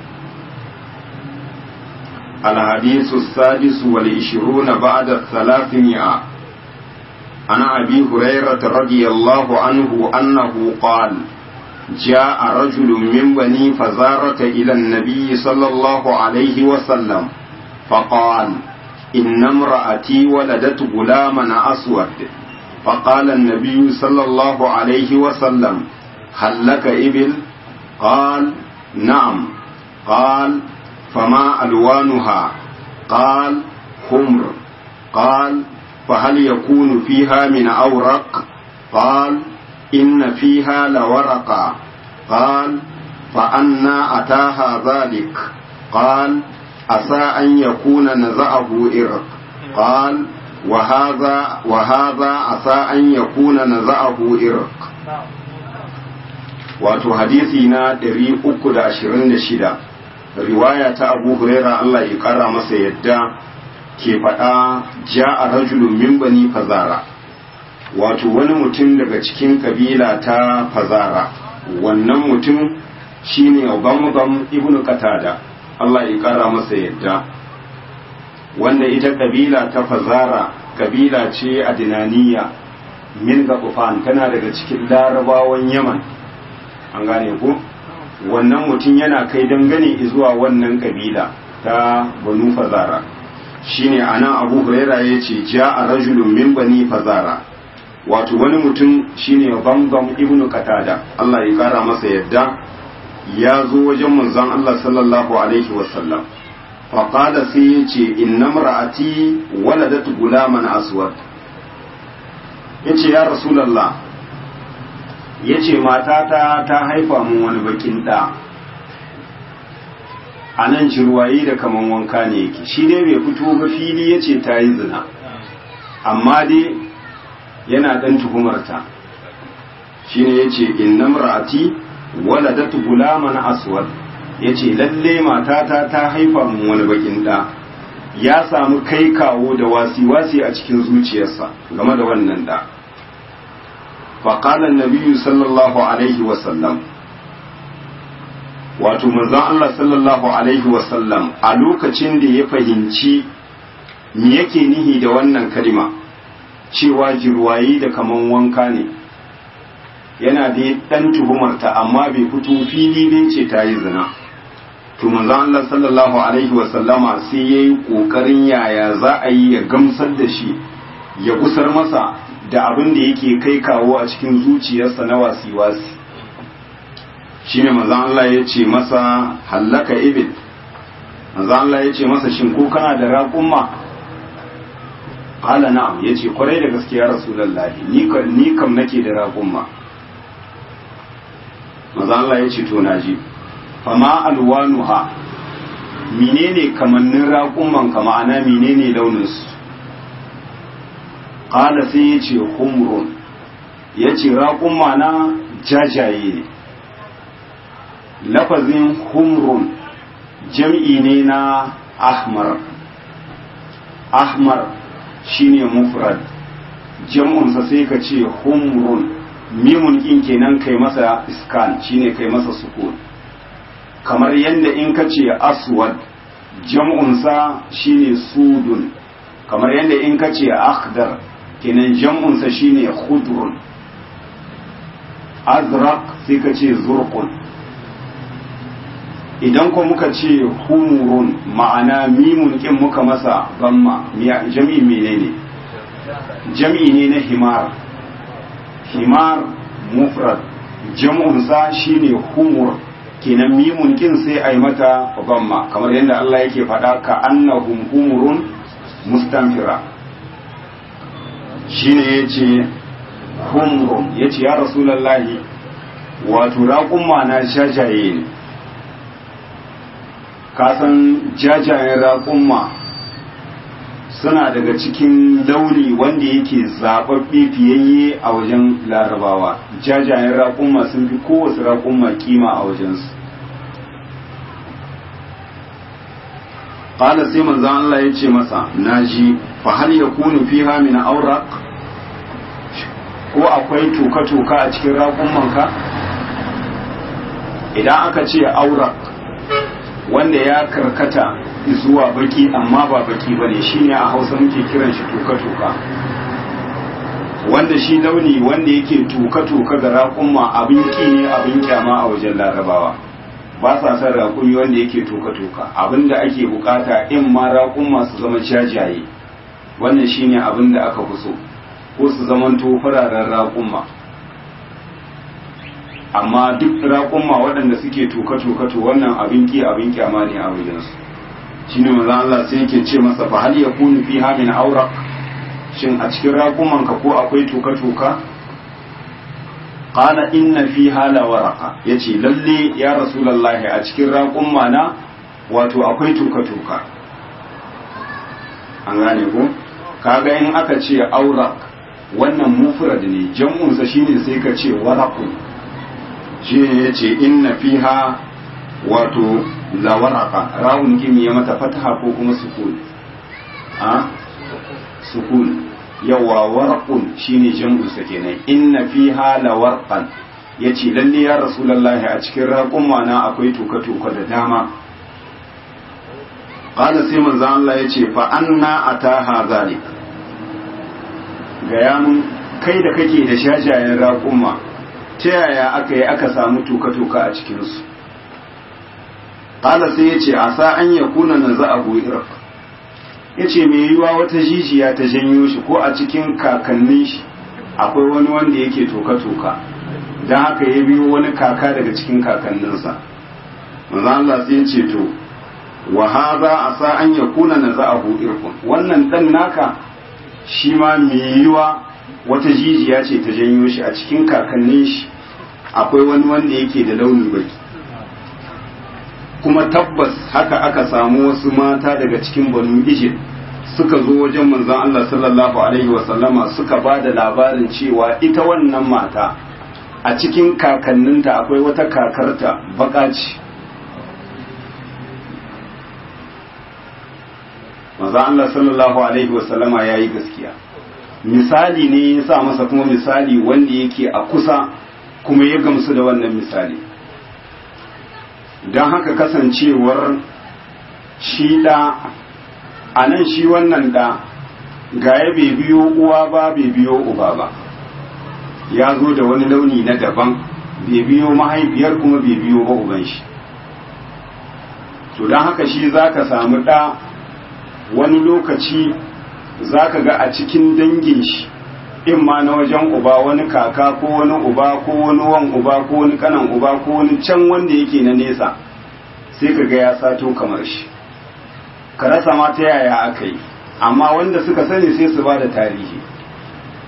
الحديث السادس والعشرون بعد الثلاثمائة عن أبي هريرة رضي الله عنه أنه قال جاء رجل من بني فزارة إلى النبي صلى الله عليه وسلم فقال إن امرأتي ولدت غلاما أسود فقال النبي صلى الله عليه وسلم هل لك إبل قال نعم قال فما ألوانها قال حمر قال فهل يكون فيها من أورق قال إن فيها لورقا قال فأنا أتاها ذلك قال عسى أن يكون نزعه إرق قال وهذا وهذا عسى أن يكون نزعه إرق wato hadisi na 326 riwaya ta abu huraira Allah ya kara masa yadda ke faɗa ja a rajulun min bani fazara wato wani mutum daga cikin kabila ta fazara wannan mutum shine Ubamubam ibn Qatada Allah ya kara masa yadda wanda ita kabila ta fazara kabila ce a dinaniya min gafufan tana daga cikin larabawan yaman an gane ku wannan mutum yana kai dangane zuwa wannan kabila ta banu fazara shine anan abu huraira ya ce ja a rajulun min bani fazara wato wani mutum shine bambam ibnu katada Allah ya kara masa yadda ya zo wajen manzon Allah sallallahu alaihi wasallam faƙada sai ya ce inna mara'ati waladat gulaman aswad ya ce ya rasulallah ya ce matata ta haifa mun wani bakin ɗa a nan cirwayi da kaman wanka ne yake shi dai bai fito ba fili ya ce ta yi zina amma dai yana ɗan tuhumarta shi ne ya ce inna mara'ati waladat gulaman aswad ya ce lalle matata ta haifa mun wani bakin ɗa ya samu kai kawo da wasi-wasi a cikin zuciyarsa game da wannan ɗa faƙalar nabiyu sallallahu alaihi wasallam wato manzon Allah sallallahu alaihi wasallam a lokacin da ya fahimci me yake nihi da wannan kalima cewa jirwayi da kaman wanka ne yana da ɗan tuhumarta amma bai fito fili bai ce ta yi zina to manzon Allah sallallahu alaihi wa sallama sai yayi kokarin yaya za a yi ya gamsar da shi ya gusar masa da abin da yake kai kawo a cikin zuciyarsa na wasi-wasi shine manzon Allah ya ce masa hallaka ibil manzon Allah ya ce masa shin ko kana da raƙumma Hala na'am ya ce kwarai da gaskiya rasulullahi ni kam nake da raƙumma manzon Allah ya ce to naji fama alwanuha menene kamannin raƙumman ka ma'ana menene launinsu ƙala sai ya ce humrun ya ce raƙumma na jajaye ne lafazin humrun jam'i ne na ahmar ahmar shine mufrad jam'unsa sai ka ce humrun mimun kin kenan kai masa iskan shine kai masa sukun kamar yadda in ka ce aswad jam'unsa shine sudun kamar yadda in ka ce akhdar kenan jam'unsa shine khudrun azraq sai ka ce zurqun idan ko muka ce humurun ma'ana mimun kin muka masa gamma jam'i menene jam'i ne na himar himar mufrad jam'unsa shine humur kenan mimun kin sai a yi mata gamma kamar yadda Allah yake faɗa ka annahum humurun mustanfira shine yace humrun yace ya rasulullahi wato raƙumma na jajaye ne kasan jajayen raƙumma suna daga cikin launi wanda yake zaɓaɓɓe fiyayye a wajen larabawa jajayen raƙumma sun fi kowace raƙumma kima a wajensu ƙala sai manzan Allah ya ce masa na ji fa hal ya kunu fiha min auraq ko akwai toka-toka a cikin raƙummanka idan aka ce aurak wanda ya karkata zuwa baki amma ba baki ba ne shine a hausa muke kiran shi toka-toka wanda shi launi wanda yake toka-toka ga raƙumma abin ki ne abin kyama a wajen larabawa ba sa son raƙumi wanda yake toka-toka abin da ake bukata in ma raƙumma su zama jajaye wannan shine abin da aka fi so ko su zamanto fararen raƙumma amma duk raƙumma waɗanda suke toka-toka to wannan abin ki abin kyama ne a wajensu shi ne maza Allah sai yake ce masa fa hal ya kunu fi hamin aura shin a cikin raƙumman ka ko akwai toka-toka qala inna fi hala waraka yace lalle ya rasulullahi a cikin raƙumma na wato akwai toka-toka an gane ko kaga in aka ce aurak wannan mufrad ne jam'unsa shine sai ka ce waraqun shi ne ya ce inna fiha wato lawaraka rawun gimi ya mata fataha ko kuma sukun a sukun yawa warqun shine jam'unsa kenan inna fiha lawarqan yace lalle ya rasulullahi a cikin raƙumma na akwai toka-toka da dama qala sai manzo Allah yace fa anna ataha zalik gaya mun kai da kake da shajayen raƙumma ta yaya aka yi aka samu tuka-tuka a cikinsu ƙala sai ya ce a sa an ya kuna na za a iraq ya ce mai yiwa wata jijiya ta janyo shi ko a cikin kakannin shi akwai wani wanda yake toka-toka don haka ya biyo wani kaka daga cikin kakanninsa manzo Allah sai ya ce to wa hadha asa an yakuna na za a irqun wannan dan naka shi ma mai yiwa wata jijiya ce ta janyo shi a cikin kakannin shi akwai wani wanda yake da launi baki kuma tabbas haka aka samu wasu mata daga cikin banu ijil suka zo wajen manzon Allah sallallahu alaihi wasallama suka ba da labarin cewa ita wannan mata a cikin kakanninta akwai wata kakarta baka ce manzon Allah sallallahu alaihi wasallama ya yi gaskiya misali ne ya sa masa kuma misali wanda yake a kusa kuma ya gamsu da wannan misali don haka kasancewar shi ɗa a nan shi wannan ɗa gaya bai biyo uwa ba bai biyo uba ba ya zo da wani launi na daban bai biyo mahaifiyar kuma bai biyo ba uban shi to don haka shi za ka samu ɗa wani lokaci za ka ga a cikin dangin shi in ma na wajen uba wani kaka ko wani uba ko wani wan uba ko wani kanan uba ko wani can wanda yake na nesa sai ka ga ya sato kamar shi ka rasa ma ta yaya aka yi amma wanda suka sani sai su ba da tarihi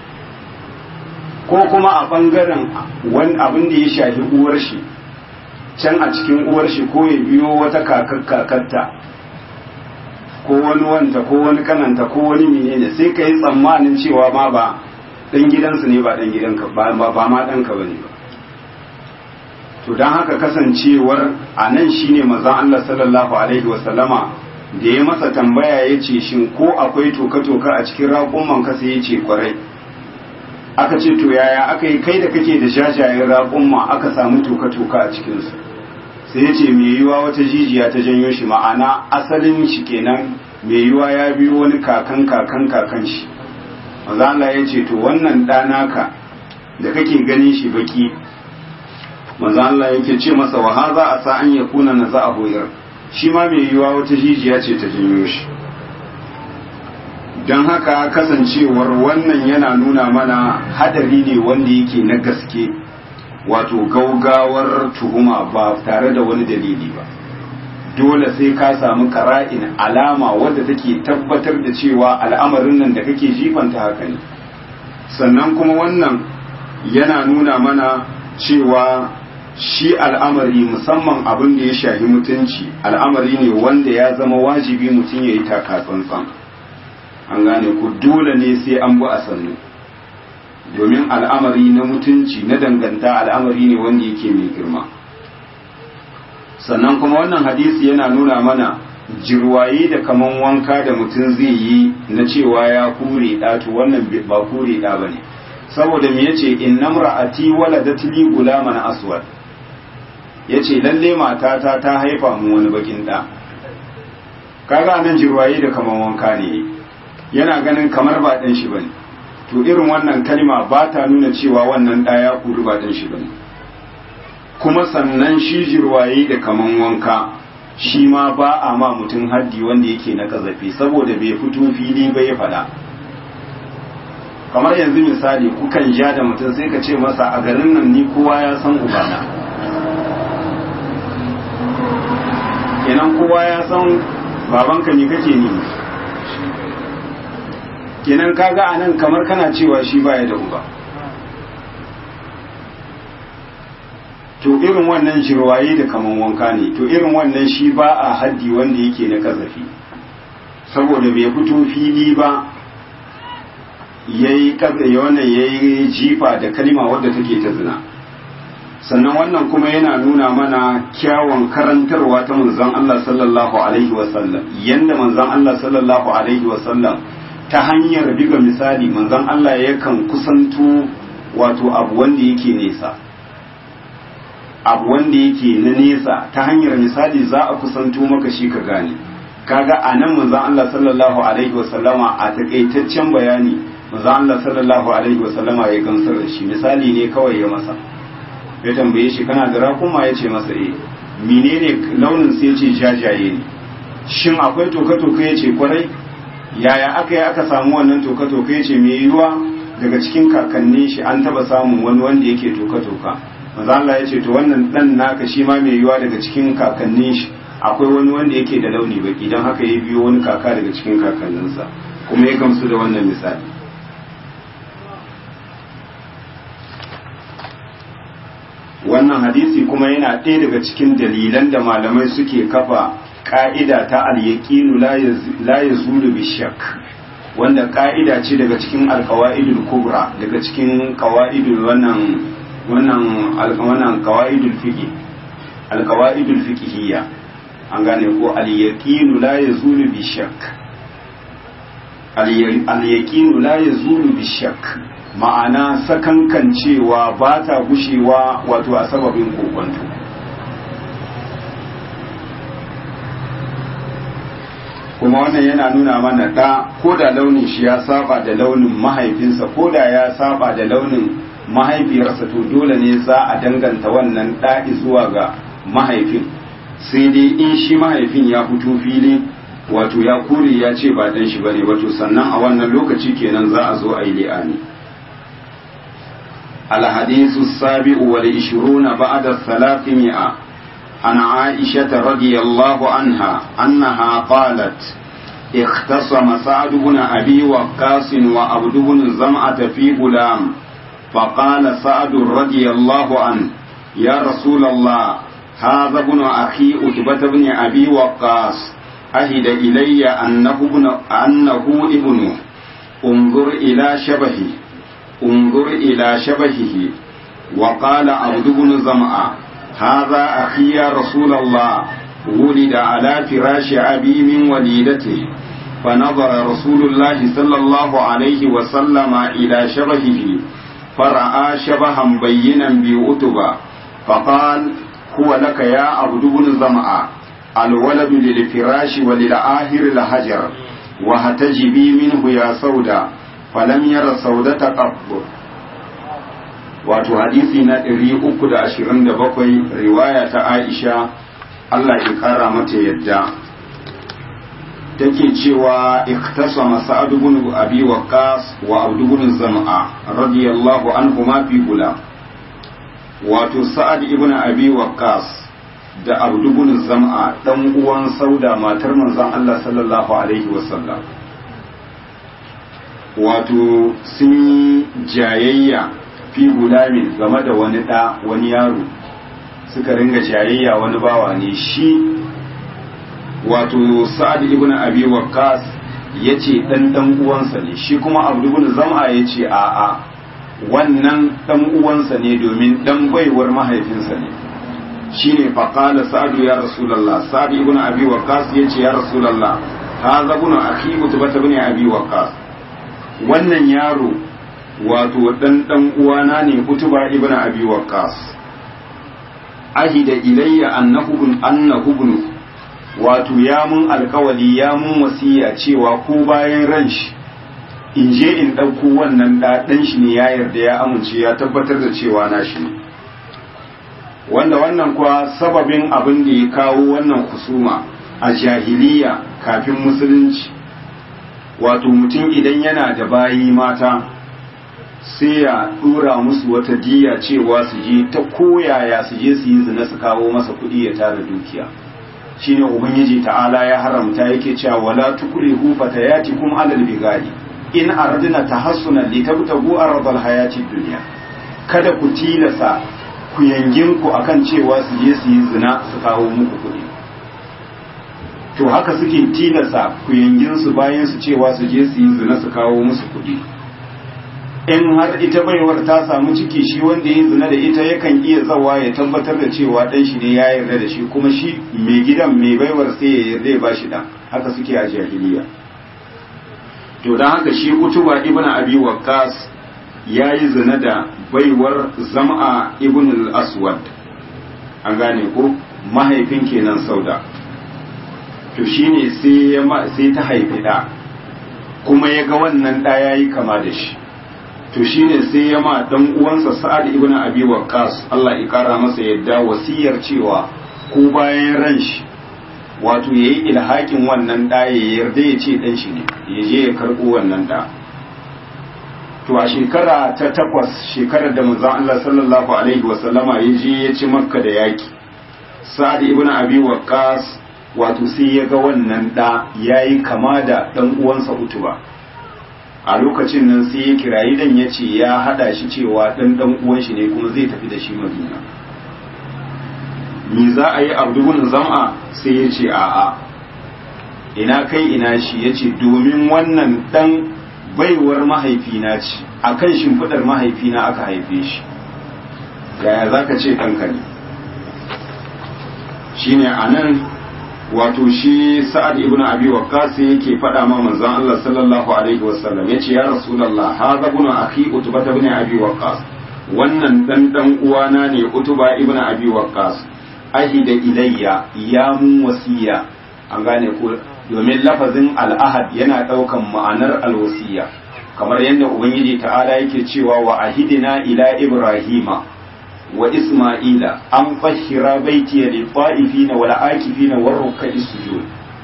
ko kuma a ɓangaren wani abin da ya shafi uwar shi can a cikin uwar shi ko ya biyo wata kakar kakarta ko wani wanta ko wani kananta ko wani menene sai ka yi tsammanin cewa ma ba dan gidansu ne ba dan gidanka ba ba ma danka bane ba to dan haka kasancewar a nan shine manzon Allah sallallahu alaihi wasallama da ya masa tambaya ya ce shin ko akwai toka-toka a cikin raƙumman kasa ya ce kwarai aka ce to yaya aka yi kai da kake da jajayen raƙumma aka samu toka-toka a cikinsu sai ya ce mai yiwa wata jijiya ta janyo shi ma'ana asalin shi kenan mai yiwa ya biyo wani kakan kakan kakan shi maza Allah ya ce to wannan ɗanaka da kake ganin shi baki maza Allah yake ce masa wa haza a sa an ya kuna na za a hoyar shi ma mai yiwa wata jijiya ce ta janyo shi don haka kasancewar wannan yana nuna mana hadari ne wanda yake na gaske wato gaugawar tuhuma ba tare da wani dalili ba dole sai ka samu kara'in alama wadda take tabbatar da cewa al'amarin nan da kake jifanta haka ne sannan kuma wannan yana nuna mana cewa shi al'amari musamman abin da ya shahi mutunci al'amari ne wanda ya zama wajibi mutum ya yi taka tsantsan an gane ku dole ne sai an bi a sannu domin al'amari na mutunci na danganta al'amari ne wanda yake mai girma sannan kuma wannan hadisi yana nuna mana jirwaye da kaman wanka da mutum zai yi na cewa ya kure ɗatu wannan ba kure ɗa ba ne saboda me yace innam ra'ati waladat li gulaman aswad yace lalle matata ta haifa mu wani bakin ɗa kaga nan jirwaye da kaman wanka ne yana ganin kamar ba ɗan shi bane to irin wannan kalma ba ta nuna cewa wannan ɗa ya kuri ba ɗan shi bane kuma sannan shi jirwaye da kaman wanka shi ma ba a ma mutum haddi wanda yake na kazafi saboda bai fito fili ba ya faɗa kamar yanzu misali kukan ja da mutum sai ka ce masa a garin nan ni kowa ya san ubana kenan kowa ya san babanka ne kake ni kenan kaga a nan kamar kana cewa shi baya da uba to irin wannan jirwaye da kaman wanka ne to irin wannan shi ba a haddi wanda yake na kazafi saboda bai fito fili ba yayi wannan yayi jifa da kalma wadda take ta zina sannan wannan kuma yana nuna mana kyawun karantarwa ta manzon Allah sallallahu alaihi wasallam yanda manzon Allah sallallahu alaihi wasallam ta hanyar biga misali manzon Allah yakan kusanto wato abu wanda yake nesa abu wanda yake na nesa ta hanyar misali za a kusanto maka shi ka gane kaga a nan manzon Allah sallallahu alaihi wasallama a takaitaccen bayani manzon Allah sallallahu alaihi wasallama ya gamsar da shi misali ne kawai ya masa ya tambaye shi kana da rakuma ya ce masa eh menene launin sai ya ce jajaye ne shin akwai toka-toka ya ce kwarai yaya aka yi aka samu wannan toka-toka ya ce mai yiwuwa daga cikin kakannin shi an taba samun wani wanda yake toka-toka maza Allah ya ce to wannan dan naka shi ma mai yiwuwa daga cikin kakannin shi akwai wani wanda yake da launi baki don haka ya biyo wani kaka daga cikin kakanninsa kuma ya gamsu da wannan misali wannan hadisi kuma yana ɗaya daga cikin dalilan da malamai suke kafa ƙa'ida ta al-yaqinu la yazulu bishak wanda ƙa'ida ce daga cikin alqawaidul kubra daga cikin qawaidul wannan wannan wannan qawaidul fiqh alqawaidul fiqhiyya an gane ko al-yaqinu la yazulu bishak al-yaqinu la yazulu bishak ma'ana sakankancewa ba ta gushewa wato a sababin kokonto kuma wannan yana nuna mana da ko da launin shi ya saba da launin mahaifinsa ko da ya saba da launin mahaifiyarsa to dole ne za a danganta wannan ɗa'i zuwa ga mahaifin sai dai in shi mahaifin ya fito fili wato ya kore ya ce ba dan shi bane wato sannan a wannan lokaci kenan za a zo a yi li'ani الحديث السابع والعشرون بعد الثلاثمائة عن عائشة رضي الله عنها أنها قالت اختصم سعد بن أبي وقاص وعبد بن زمعة في غلام فقال سعد رضي الله عنه يا رسول الله هذا ابن أخي أتبة بن أبي وقاص أهد إلي أنه ابن أنه ابنه انظر إلى شبهه انظر إلى شبهه وقال عبد بن زمعة هذا أخي يا رسول الله ولد على فراش أبي من وليدته فنظر رسول الله صلى الله عليه وسلم إلى شبهه فرأى شبها بينا بأتبة فقال هو لك يا عبد بن زمعة الولد للفراش وللآهر الهجر وهتجبي منه يا سودا فلم ير سودة قط wato hadisi na 327 riwaya ta Aisha Allah ya kara mata yadda take cewa iktasama Sa'ad ibn Abi Waqqas wa Abd ibn Zam'a radiyallahu anhuma fi gulam wato Sa'ad ibn Abi Waqqas da Abd ibn Zam'a dan uwan Sauda matar manzon Allah sallallahu alaihi wasallam wato sun jayayya fi gulamin game da wani ɗa wani yaro suka ringa jayayya wani bawa ne shi wato sa'ad ibn abi waqqas yace dan dan uwansa ne shi kuma abu ibn zam'a yace a a wannan dan uwansa ne domin dan baiwar mahaifinsa ne shine fa qala sa'ad ya rasulullah sa'ad ibn abi waqqas yace ya rasulullah hadha ibn akhi mutbata ibn abi waqqas wannan yaro wato dan dan uwana ne kutuba ibn abi waqqas ahida ilayya annahu bin annahu bin wato ya mun alkawali ya mun wasiya cewa ko bayan ran shi in je in ɗauko wannan da ɗan shi ne ya yarda ya amince ya tabbatar da cewa na shi ne wanda wannan kuwa sababin abin da ya kawo wannan kusuma a jahiliya kafin musulunci wato mutum idan yana da bayi mata sai ya dora musu wata diya cewa su je ta koyaya su je su yi zina su kawo masa kuɗi ya tara dukiya shine ubangiji ta'ala ya haramta yake cewa wala tukrihu fatayatikum alal bigadi in aradna tahassunan litabtagu aradal hayatid dunya kada ku tilasa ku yangin ku akan cewa su je su yi zina su kawo muku kuɗi to haka suke tilasa ku yangin su bayan su cewa su je su yi zina su kawo musu kuɗi in har ita baiwar ta samu ciki shi wanda ya zina da ita yakan iya zawa ya tabbatar da cewa dan shi ne ya yarda da shi kuma shi mai gidan mai baiwar sai ya yarda ya ba shi dan haka suke a jahiliya to dan haka shi kutuba ibn abi waqqas yayi zina da baiwar zam'a ibn al-aswad an gane ko mahaifin kenan sauda to shine sai sai ta haifi da kuma ya ga wannan da yayi kama da shi to shine sai ya ma dan uwansa Sa'ad ibn Abi Waqqas Allah ya kara masa yadda wasiyar cewa ko bayan ran shi wato yayi ilhakin wannan da ya yarda ya ce dan shi ne ya je ya karbo wannan da to a shekara ta takwas shekarar da manzon Allah sallallahu alaihi wa sallama ya je ya ci Makka da yaki Sa'ad ibn Abi Waqqas wato sai ya ga wannan da yayi kama da dan uwansa Utuba a lokacin nan sai ya kirayi dan ya ce ya hada shi cewa dan dan uwan shi ne kuma zai tafi da shi madina me za a yi abdubun zam'a sai ya ce a'a ina kai ina shi ya ce domin wannan dan baiwar mahaifina ce a kan shimfiɗar mahaifina aka haife shi yaya za ka ce ɗanka ne shine a nan wato shi sa'ad ibn abi waqqas yake faɗa ma manzon Allah sallallahu alaihi wasallam yace ya rasulullah hadha ibn akhi utba ibn abi waqqas wannan dan dan uwana ne utuba ibn abi waqqas ahida ilayya ya mun wasiya an gane ko domin lafazin al'ahad yana daukan ma'anar alwasiya kamar yadda ubangiji ta'ala yake cewa wa ahidina ila ibrahima wa Ismaila an fahira baiti ya lifa'ifina wal akifina war ruk'i sujud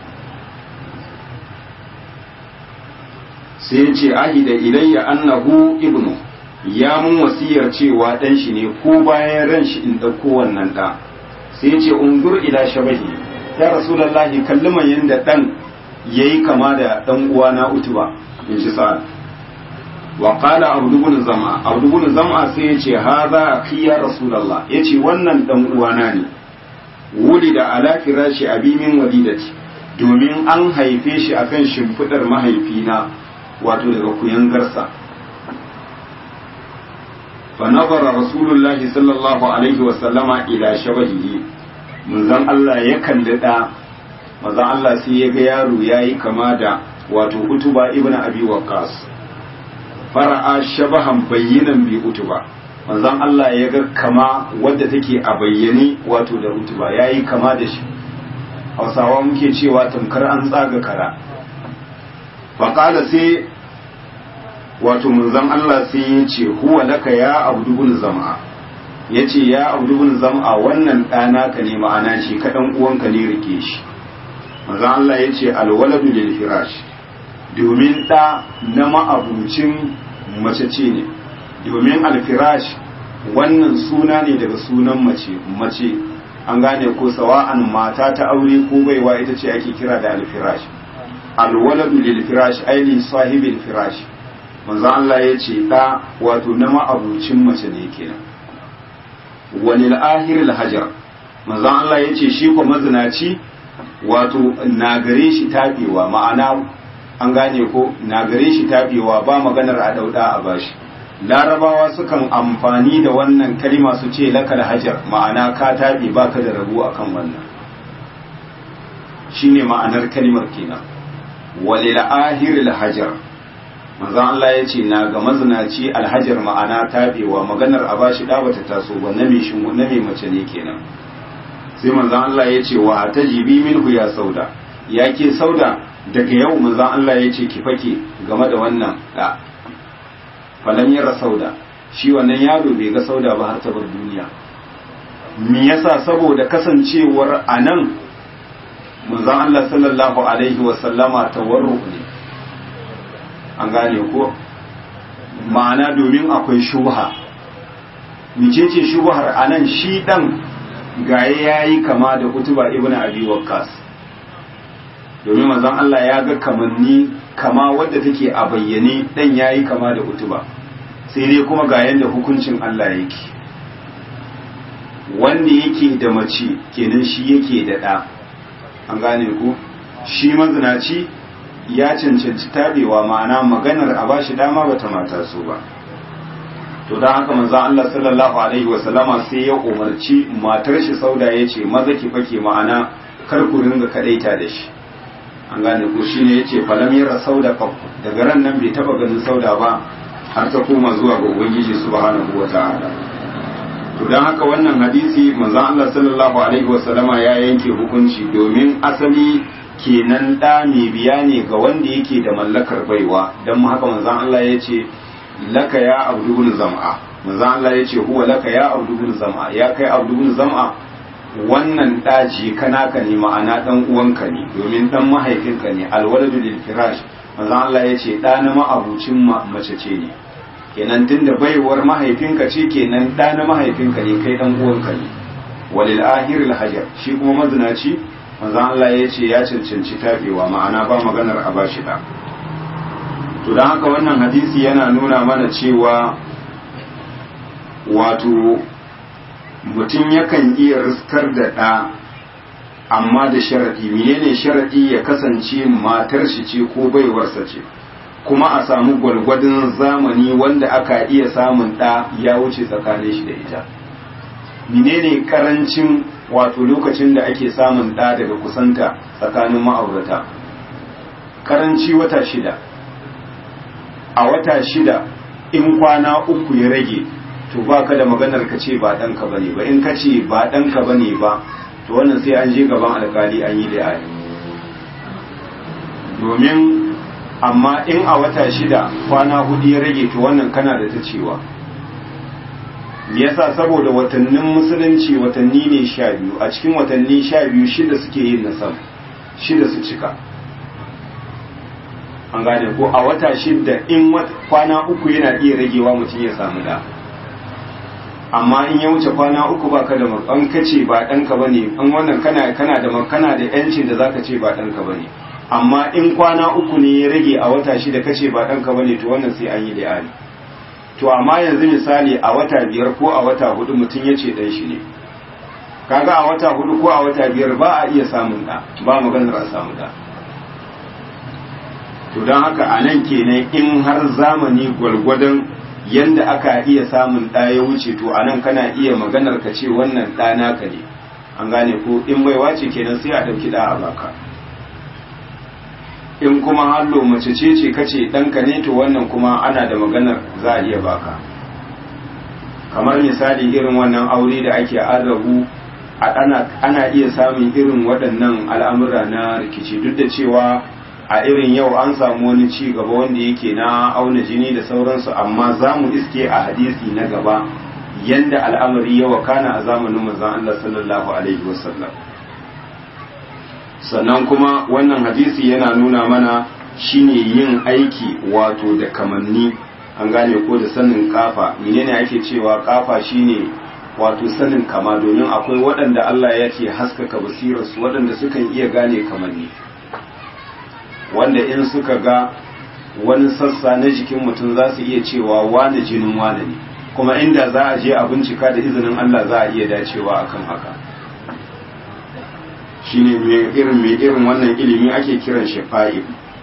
sai ya ce ahida ilayya annahu ibnu ya mun wasiyar cewa dan shi ne ko bayan ran shi in dauko wannan da sai ya ce ungur ila shabahi ya rasulullahi kalliman yanda dan yayi kama da dan uwana utuba in ji sa'ad wa qala abdu bin zama abdu bin zama sai yace hadha akhi ya rasulullah yace wannan dan uwana ne wuli da ala firashi abi min walidati domin an haife shi akan shimfidar mahaifina wato daga kuyangarsa fa nazara rasulullahi sallallahu alaihi wa sallama ila shabahihi manzon Allah ya kalli da manzon Allah sai ya ga yaro yayi kama da wato utuba ibn abi waqqas fara'a shabahan bayyinan bi utuba manzon Allah ya ga kama wadda take a bayyane wato da utuba yayi kama da shi hausawa muke cewa tamkar an tsaga kara faƙala sai wato manzon Allah sai ya ce huwa laka ya abdubun zama ya ce ya abdubun zama wannan ɗana ka ne ma'ana shi kaɗan uwanka ne rike shi manzon Allah ya ce alwaladu lil firash domin ɗa na ma'abucin mace ce ne domin alfirash wannan suna ne daga sunan mace mace an gane ko sawa'an mata ta aure ko baiwa ita ce ake kira da alfirash alwaladu lil firash aili sahibil firash manzo Allah ya ce da wato na ma'abucin mace ne kenan walil ahiril hajar manzo Allah ya ce shi ko mazinaci wato na gare shi tabewa ma'ana an gane ko na gare shi tabewa ba maganar a dauda a bashi larabawa sukan amfani da wannan kalima su ce lakal hajar ma'ana ka taɓe ba ka da rabu a kan wannan shi ne ma'anar kalimar kenan walil ahiril hajar manzan Allah ya ce na ga mazinaci alhajar ma'ana taɓewa maganar a bashi ɗa bata taso ba na mai mace ne kenan sai manzan Allah ya ce wa ta jibi minhu ya sauda ya ke sauda daga yau manzan Allah ya ce ki fake game da wannan da falan yara sauda shi wannan yaro bai ga sauda ba har ta bar duniya me yasa saboda kasancewar anan manzon Allah sallallahu alaihi wa sallama tawarru ne an gane ko ma'ana domin akwai shubha micece shubhar anan shi dan gaye yayi kama da kutuba ibn abi waqqas domin manzon Allah ya ga kamanni kama wadda take a bayyane dan yayi kama da utuba sai dai kuma ga yanda hukuncin Allah yake wanda yake da mace kenan shi yake da ɗa an gane ku shi mazinaci ya cancanci tabewa ma'ana maganar a bashi dama bata mata su ba to don haka manzon Allah sallallahu alaihi wasallama sai ya umarci matar shi sauda ya ce maza ki fake ma'ana kar ku ringa kadaita da shi an gane ko shine yace falam yara sauda qaffu daga ran nan bai taba ganin sauda ba har ta koma zuwa ga ubangiji subhanahu wataala to dan haka wannan hadisi manzon Allah sallallahu alaihi wasallama ya yanke hukunci domin asali kenan da mai biya ne ga wanda yake da mallakar baiwa dan haka manzon Allah yace laka ya abdubun zam'a manzon Allah yace huwa laka ya abdubun zam'a ya kai abdubun zam'a wannan ɗaji kana ka ne ma'ana ɗan uwanka ne domin ɗan mahaifinka ne alwaladu lil firash manzon Allah ya ce ɗa na ma'abucin mace ce ne kenan tunda baiwar mahaifinka ce kenan ɗa na mahaifinka ne kai ɗan uwanka ne walil ahiril hajar shi kuma mazinaci manzon Allah ya ce ya cancanci tabewa ma'ana ba maganar a bashi ɗa to don haka wannan hadisi yana nuna mana cewa wato mutum yakan iya riskar da ɗa amma da sharaɗi menene sharaɗi ya kasance matar shi ce ko baiwarsa ce kuma a samu gwalgwadon zamani wanda aka iya samun ɗa ya wuce tsakanin shi da ita menene karancin wato lokacin da ake samun ɗa daga kusanta tsakanin ma'aurata karanci wata shida a wata shida in kwana uku ya rage to ba ka da maganar ka ce ba ɗanka ba ne ba in ka ce ba ɗanka ba ne ba to wannan sai an je gaban alkali an yi da domin amma in a wata shida kwana hudu ya rage to wannan kana da ta cewa yasa saboda watannin musulunci watanni ne sha biyu a cikin watanni sha biyu shida suke yin nasam shida su cika an gane ko a wata shida in kwana uku yana iya ragewa mutum ya samu da amma in ya wuce kwana uku baka da an kace ba ɗanka ba ne an wannan kana kana da kana da yancin da zaka ce ba ɗanka ba ne amma in kwana uku ne ya rage a wata shida kace ba ɗanka ba ne to wannan sai an yi li'ani to amma yanzu misali a wata biyar ko a wata hudu mutum ya ce ɗan shi ne kaga a wata hudu ko a wata biyar ba a iya samun da ba maganar a samu da to don haka a nan kenan in har zamani gwargwadon yanda aka iya samun ɗa ya wuce to a nan kana iya maganar ka ce wannan ɗa naka ne an gane ko in baiwa ce kenan sai a ɗauki ɗa a baka in kuma hallo mace ce ce kace ɗanka ne to wannan kuma ana da maganar za a iya baka kamar misali irin wannan aure da ake arabu ana, ana iya samun irin waɗannan al'amura na rikici duk da cewa a irin yau an samu wani ci gaba wanda yake na auna jini da sauransu amma za mu iske a hadisi na gaba yanda al'amari ya wakana a zamanin manzon Allah sallallahu alaihi wasallam sannan kuma wannan hadisi yana nuna mana shine yin aiki wato da kamanni an gane ko da sanin kafa menene ake cewa kafa shine wato sanin kama domin akwai waɗanda Allah ya ce haskaka basirarsu waɗanda sukan iya gane kamanni wanda in suka ga wani sassa na jikin mutum za su iya cewa wane jinin wane ne kuma inda za a je a bincika da izinin Allah za a iya dacewa akan haka shine mai irin mai irin wannan ilimi ake kiran shi fa'il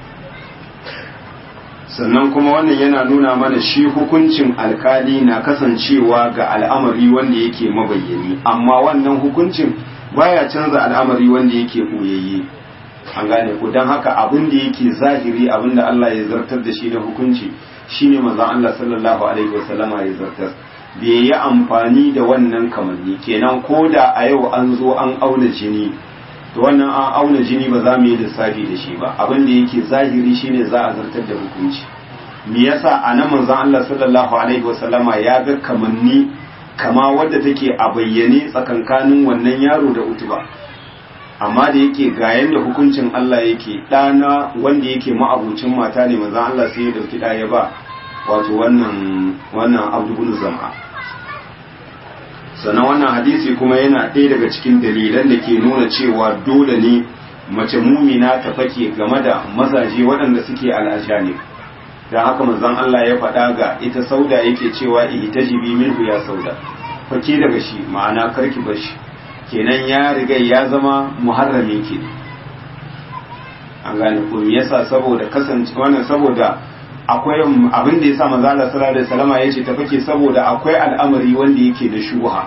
sannan kuma wannan yana nuna mana shi hukuncin alkali na kasancewa ga al'amari wanda yake mabayyani amma wannan hukuncin baya canza al'amari wanda yake ɓoyayye an gane ku don haka abin da yake zahiri abin da Allah ya zartar da shi na hukunci shine manzon Allah sallallahu alaihi wasallama ya zartar bai yi amfani da wannan kamanni kenan ko da a yau an zo an auna jini to wannan an auna jini ba za mu yi lissafi da shi ba abin da yake zahiri shine za a zartar da hukunci me yasa a nan manzon Allah sallallahu alaihi wasallama ya ga kamanni kama wadda take a bayyane tsakankanin wannan yaro da utuba amma da yake ga yanda hukuncin Allah yake ɗana wanda yake ma'abucin mata ne manzon Allah sai ya dauki ɗaya ba wato wannan wannan Abdu bin Zam'a sannan wannan hadisi kuma yana ɗaya daga cikin dalilan da ke nuna cewa dole ne mace mumina ta fake game da mazaje waɗanda suke al'ajani da haka manzon Allah ya faɗa ga ita sauda yake cewa ihtajibi minhu ya sauda fake daga shi ma'ana karki bar shi kenan ya riga ya zama muharramin ki an gane ko me yasa saboda kasance wannan saboda akwai abin da yasa manzo Allah sallallahu alaihi wasallam yace ta fake saboda akwai al'amari wanda yake da shubha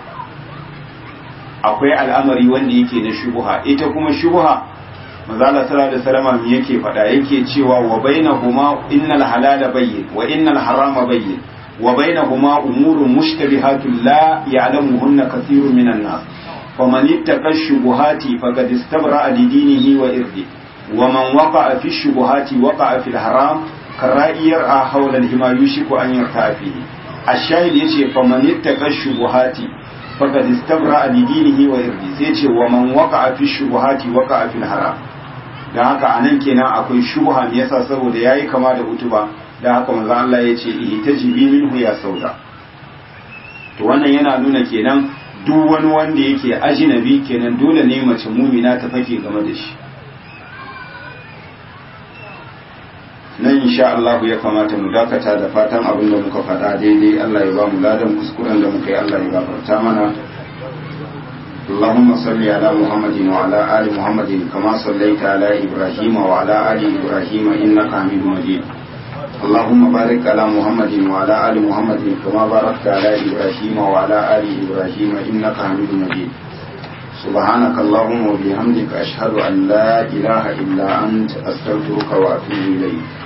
akwai al'amari wanda yake da shubha ita kuma shubha manzo Allah sallallahu alaihi wasallam me yake faɗa yake cewa wa bainahuma innal halala bayyin wa innal harama bayyin wa bainahuma umurun mushtabihatun la ya'lamuhunna kathirun minan nas faman ittaqa shubuhati faqad istabra'a li dinihi wa irdi wa man waqa'a fi shubuhati waqa'a fil haram kara'iyar a hawla al-hima yushiku an yarta fihi ash-shahid yace faman ittaqa shubuhati faqad istabra'a li dinihi wa irdi sai ce wa man waqa'a fi shubuhati waqa'a fil haram dan haka anan kenan akwai shubha me yasa saboda yayi kama da utuba dan haka manzo Allah yace ihtajibi minhu ya sauda to wannan yana nuna kenan duk wani wanda yake ajinabi kenan dole ne mace mumina ta fake game da shi nan insha Allah ya kamata mu dakata da fatan abin da muka faɗa daidai Allah ya ba mu ladan kuskuren da muka yi Allah ya gafarta mana اللهم صل على محمد وعلى آل محمد كما صليت على إبراهيم وعلى آل إبراهيم إنك حميد مجيد اللهم بارك على محمد وعلى آل محمد كما باركت على إبراهيم وعلى آل إبراهيم إنك حميد مجيد سبحانك اللهم وبحمدك أشهد أن لا إله إلا أنت أستغفرك وأتوب إليك